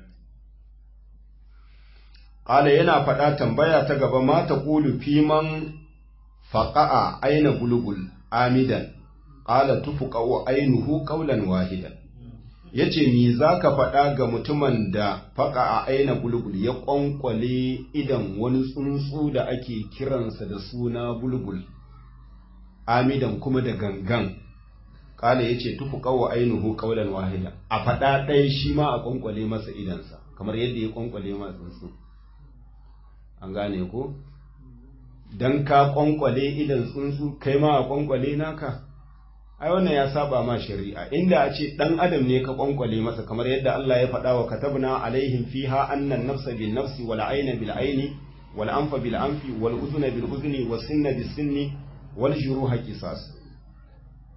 Ƙala yana faɗa tambaya ta gaba mata ƙulu fiman faƙa'a aina gulgul amidan, ƙala tufuƙa'u ainuhu ƙaulan wahidan. ya ce mi za ka faɗa ga mutumin da faƙa a aina bulbul ya ƙwanƙwale idan wani tsuntsu da ake kiransa da suna bulbul amidan kuma da gangan ƙala ya ce tufu ƙawo ainihu ƙaunar wahida a faɗa ɗaya shi ma a ƙwanƙwale masa idansa kamar yadda ya ƙwanƙwale ma tsuntsu an gane ko don ka ƙwanƙwale idan tsuntsu kai ma a ƙwanƙwale naka ai wannan ya saba ma shari'a inda a ce dan adam ne ka kwankwale masa kamar yadda Allah ya faɗa wa katabna alaihim fiha annan nafsa bin nafsi wal ayna bil ayni wal anfa bil anfi wal udhuna bil udhuni was sinna bis sinni wal juruha qisas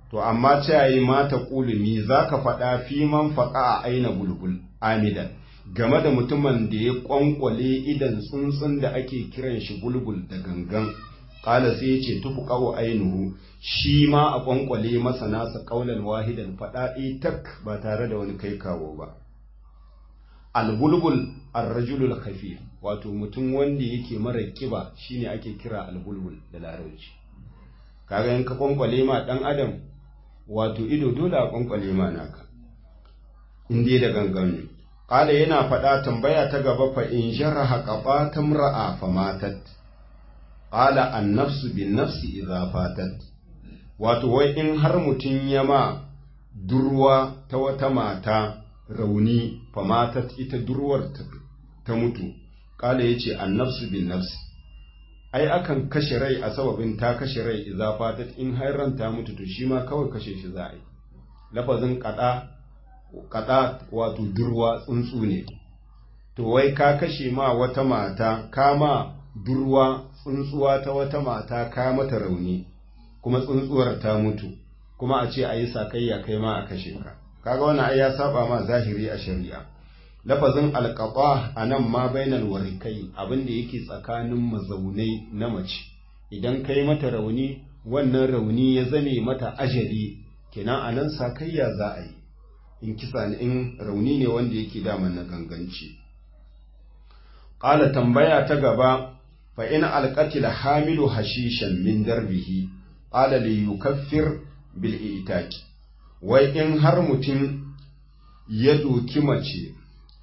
to amma ce yi mata ƙulumi za ka faɗa fi man faƙa a aina bulbul amidan game da mutumin da ya ƙwanƙwale idan tsuntsun da ake kiran shi bulbul da gangan ƙala sai ya ce tufu ƙawo ainihu shi ma a ƙwanƙwale masa nasa ƙaunar wahidan faɗa tak ba tare da wani kai kawo ba albulbul arrajulul khafif wato mutum wanda yake mara kiba shine ake kira albulbul da larabci kaga in ka ƙwanƙwale ma ɗan adam wato ido dole a ƙwanƙwale ma naka in dai da gangan ne Ƙala yana faɗa tambaya ta gaba fa in jaraha qabatam ra'a fa matat. Ƙala an nafsu bin nafsi idza fatat. Wato wai in har mutum ya ma durwa ta wata mata rauni fa matat ita durwar ta mutu. Ƙala yace an nafsu bin nafsi. Ai akan kashe rai a sababin ta kashe rai idza fatat in har ran ta mutu to shi ma kawai kashe shi za a yi. Lafazin ƙada kada wato durwa tsuntsu ne to wai ka kashe ma wata mata ka ma durwa tsuntsuwa ta wata mata ka mata rauni kuma tsuntsuwar ta mutu kuma a ce a yi sakayya kai ma a kashe ka kaga wannan ai ya saba ma zahiri a shari'a lafazin alqaba anan ma bainal warikai abin da yake tsakanin mazaunai na mace idan kai mata rauni wannan rauni ya zame mata ajali kenan anan sakayya za a yi in kisa ne in rauni ne wanda yake daman na ganganci ƙala tambaya ta gaba fa in alqatil hamilu hashishan min darbihi qala li yukaffir bil itaki wai in har mutum ya doki mace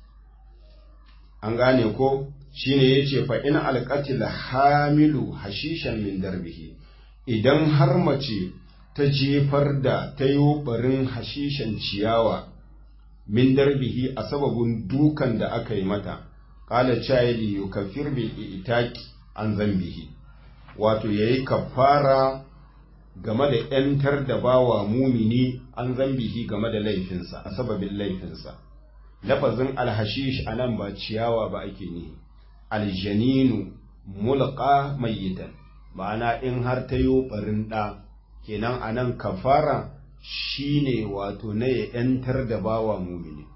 an gane ko shine yace fa in alqatil hamilu hashishan min darbihi idan har mace ta jefar da ta yi barin hashishan ciyawa min darbihi a sababin dukan da aka yi mata ƙala chayili yukafir bi itaki an zambihi wato yayi kafara game da ‘yantar da bawa mumini an zambihi game da laifinsa a sababin laifinsa lafazin alhashish a nan ba ciyawa ba ake ne aljaninu mulka mayyitan ma'ana in har ta yi barin ɗa kenan a nan kafara shi ne wato na ya ‘yantar da bawa mumini.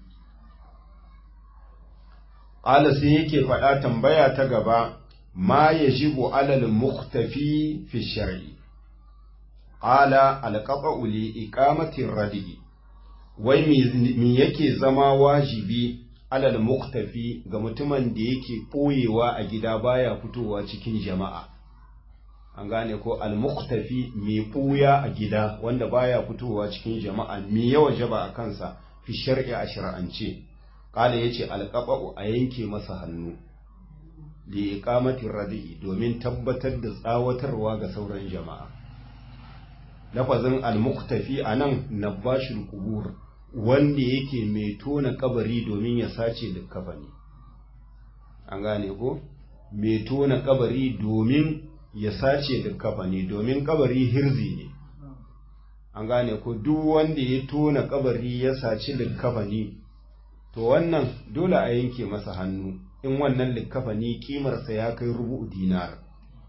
Ƙala sai yake faɗa tambaya ta gaba, ma ya jibu alal muktafi fi shari'i. Ƙala alƙaɓa uli iƙamatin radi'i, wai mi yake zama wajibi alal muktafi ga mutumin da yake ɓoyewa a gida baya fitowa cikin jama'a. an gane ko al-muqtafi mai ɓuya a gida wanda baya fitowa cikin jama'a me yawa jaba a kansa fi shar'i a shar'ance kala yace alqaba'u a yanke masa hannu li iqamati radi'i domin tabbatar da tsawatarwa ga sauran jama'a lafazin al-muqtafi anan nabashul qubur wanda yake mai tona kabari domin ya sace da kafani an gane ko mai tona kabari domin ya sace da kafani domin kabari hirzi ne an gane ko duk wanda ya tona kabari ya saci likkafani to wannan dole a yanke masa hannu in wannan likkafani kimarsa ya kai rubu dinar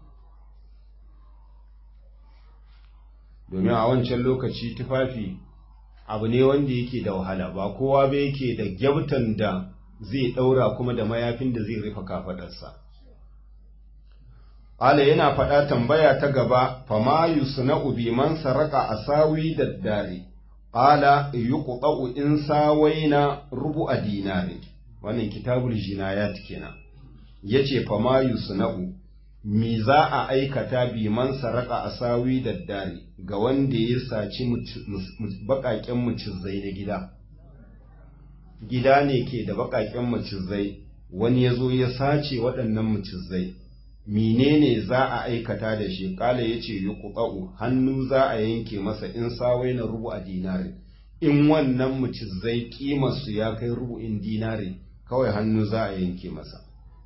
domin a wancan lokaci tufafi abu ne wanda yake da wahala ba kowa ba yake da gyabtan da zai daura kuma da mayafin da zai rufe kafadarsa Ala yana faɗa tambaya ta gaba, fama yusna'u bi man saraka asawi da dare, Ala yuqta'u in sawaina rubu a dinari, wannan kitabul jinayat kenan. Yace fama yusna'u mi za a aikata bi man saraka asawi da dare ga wanda ya saci baƙaƙen mucizai na gida. Gida ne ke da baƙaƙen mucizai, wani ya zo ya sace waɗannan mucizai. menene za a aikata da shi kala ya ce yi hannu za a yanke masa in sawai na rubu a dinari in wannan mucizai kimarsu ya kai rubu'in dinari kawai hannu za a yanke masa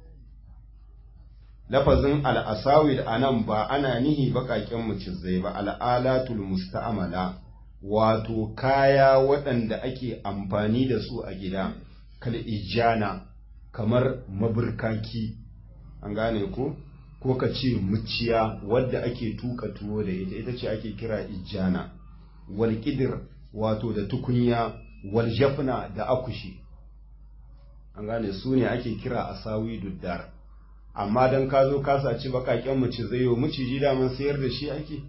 lafazin al'asawid a nan ba ana nihi baƙaƙen mucizai ba al'alatul musta'amala wato kaya waɗanda ake amfani da su a gida kal ijana kamar maburkaki an gane ko ko ka ce muciya wadda ake tuka tuwo da ita ita ce ake kira ijana wal kidir wato da tukunya wal jafna da akushi an gane su ne ake kira asawi duddar amma dan ka zo ka saci bakaken mace zai yi miciji daman sayar da shi ake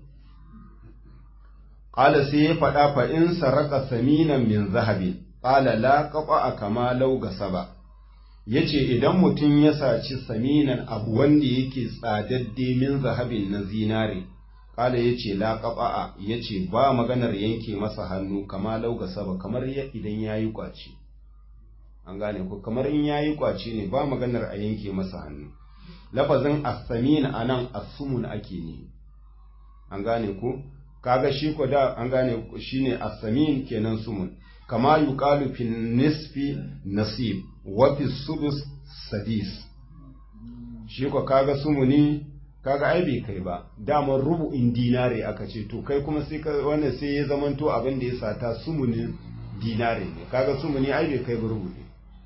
qala sai ya faɗa fa in saraka saminan min zahabi qala la qaba kama law gasaba yace idan mutum ya saci saminan abu wanda yake tsadadde min zahabin na zinare kala yace la qaba yace ba maganar yanke masa hannu kama law gasaba kamar idan yayi kwaci an gane ko kamar in yayi kwaci ne ba maganar a yanke masa hannu lafazin as-samin anan as-sumun ake ne an gane ko kaga shi ko da an gane shine as-samin kenan sumun kama yuqalu fi nisfi nasib wa fi sudus sadis shi ko kaga sumuni kaga ai bai kai ba daman rubu'in dinare aka ce to kai kuma sai wannan sai ya zamanto abin da ya sata sumunin dinare ne kaga sumuni ai bai kai ba rubu'i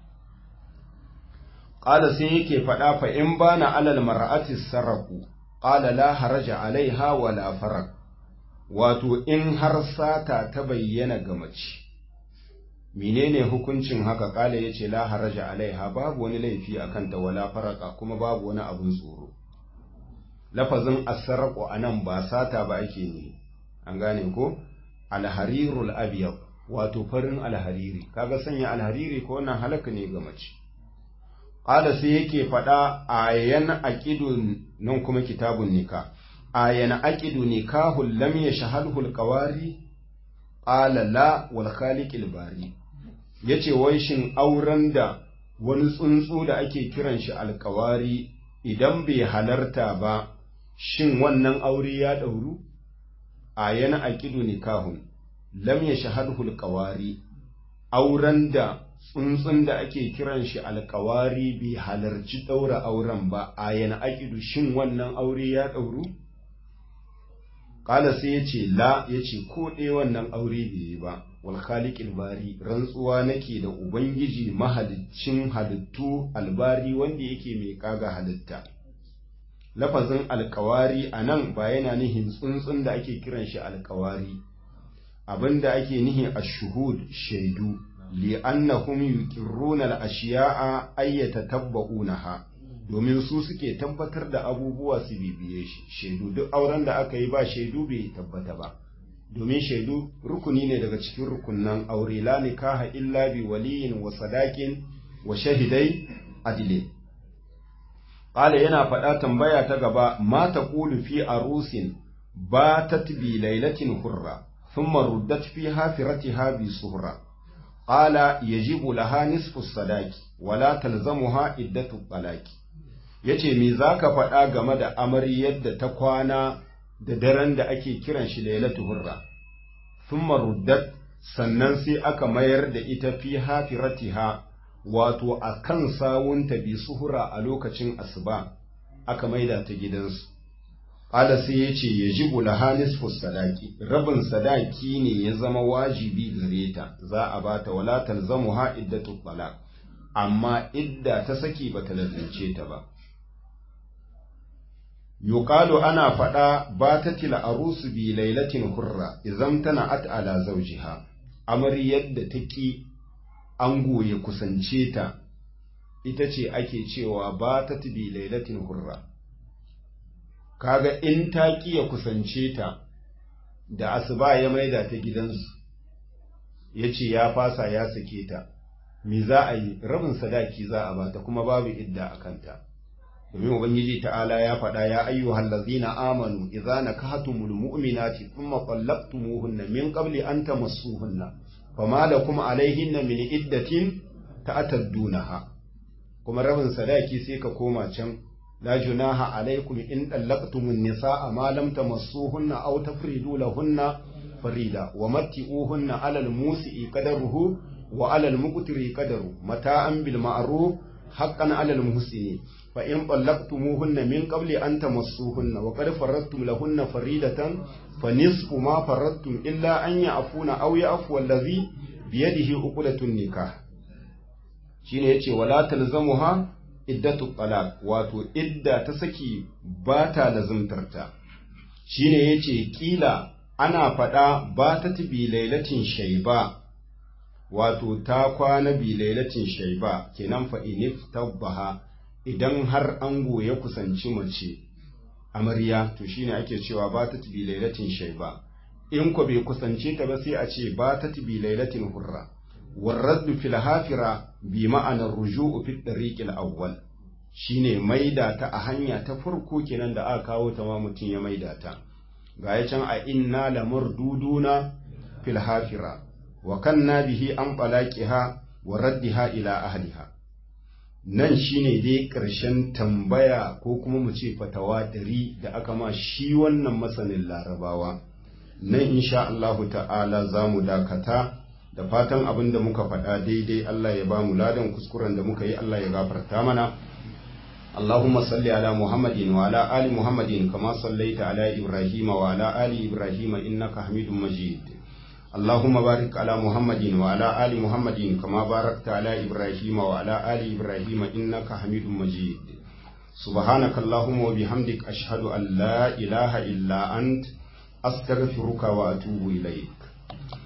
qala sai yake faɗa fa in bana alal mar'ati sarraku qala la haraja alaiha wala farak wato in har sata ta bayyana ga mace menene hukuncin haka kala yace la haraja alaiha babu wani laifi akan ta wala faraka kuma babu wani abun tsoro lafazin asarqu anan ba sata ba ake ne an gane ko alharirul abyad wato farin alhariri kaga sanya alhariri ko wannan halaka ne ga mace qala sai yake fada ayan aqidun nan kuma kitabun nikah ayan aqidu nikahul lam yashhadhu alqawari qala la wal khaliqil bari yace wai shin auren da wani tsuntsu da ake kiran shi alkawari idan bai halarta ba shin wannan aure ya dauru ayan aqidu nikahun lam yashhadhu alqawari auren da tsuntsun da ake kiran shi alkawari bai halarci daura auren ba ayan aqidu shin wannan aure ya dauru Kala sai ya ce la ya ce ko ɗaya wannan aure bai yi ba, wal khaliqil bari rantsuwa nake da Ubangiji mahaliccin halittu albari wanda yake mai kaga halitta. Lafazin alkawari a nan ba yana nihin tsuntsun da ake kiran shi alkawari, abin da ake nihin ashuhud shaidu, li'annahum yuqirruna al-ashiya'a ayyata tabba'unaha. domin su suke tabbatar da abubuwa su bibiye shi shaidu duk auren da aka yi ba shaidu bai tabbata ba domin shaidu rukuni ne daga cikin rukunnan aure la nikaha illa bi waliyin wa sadaqin wa shahidai adile qala yana faɗa tambaya ta gaba ma taqulu fi arusin batat bi lailatin hurra thumma ruddat fi hafiratiha bi suhra qala yajibu laha nisfu sadaqi wala talzamuha iddatu talaqi ya ce me za ka faɗa game da amaryar da ta kwana da daren da ake kiran shi lailatu hurra sun maruddat sannan sai aka mayar da ita fi hafiratiha wato a kan sawunta bi suhura a lokacin asuba aka maida ta gidansu ƙala sai ya ce ya ji lahanis sadaki rabin sadaki ne ya zama wajibi gare ta za a bata wala talzamu ha iddatu talaq amma idda ta saki bata lazimce ta ba yuqalu ana faɗa ba ta tila arusu bi lailatin hurra idan tana at ala zawjiha amaryar da ta ki ango ya kusance ta ita ce ake cewa ba ta bi lailatin hurra kaga in ta ki ya kusance ta da asuba ya maida ta gidansu ya ce ya fasa ya sake ta me za a yi rabin sadaki za a bata kuma babu idda a kanta domin ubangiji ta'ala ya faɗa ya ayyuhal ladzina amanu idza nakahtumul mu'minati thumma talaqtumuhunna min qabli an tamassuhunna fama lakum alaihinna min iddatin ta'taddunaha kuma rabin sadaki sai ka koma can la junaha alaikum in talaqtumun nisaa ma lam tamassuhunna aw tafridu lahunna farida wa matti'uhunna 'ala al-musi'i qadaruhu wa 'ala al-muqtiri qadaru mata'an bil ma'ruf haqqan 'ala al-muhsinin فإن طلقتموهن من قبل أن تمسوهن وقد فرضتم لهن فريدة فنصف ما فرضتم إلا أن يعفون أو يعفو الذي بيده عقدة النكاح shine yace wala talzamuha iddatu talaq wato idda ta saki ba ta lazumtarta shine yace kila ana faɗa ba ta bi lailatin shaiba wato ta kwana bi lailatin shaiba kenan fa inif tabbaha idan har ango ya kusanci mace amarya to shine ake cewa ba ta bi lailatin shaiba in ko bai kusance ta ba sai a ce ba ta bi lailatin hurra warraddu fil hafira bi ma'anar ruju'u fi tariqil awwal shine maida ta a hanya ta farko kenan da aka kawo ta ma mutum ya maida ta ga ya can a inna lamurduduna fil hafira wa kanna bihi an balaqiha wa raddiha ila ahliha nan shine dai ƙarshen tambaya ko kuma mu ce fatawa dari da aka ma shi wannan masanin larabawa nan insha Allahu ta'ala za mu dakata da fatan abin da muka faɗa daidai Allah ya ba mu ladan kuskuren da muka yi Allah ya gafarta mana اللهم صل على محمد وعلى آل محمد كما صليت على إبراهيم وعلى آل إبراهيم إنك حميد مجيد اللهم بارك على محمد وعلى آل محمد كما باركت على إبراهيم وعلى آل إبراهيم إنك حميد مجيد سبحانك اللهم وبحمدك أشهد أن لا إله إلا أنت أستغفرك وأتوب إليك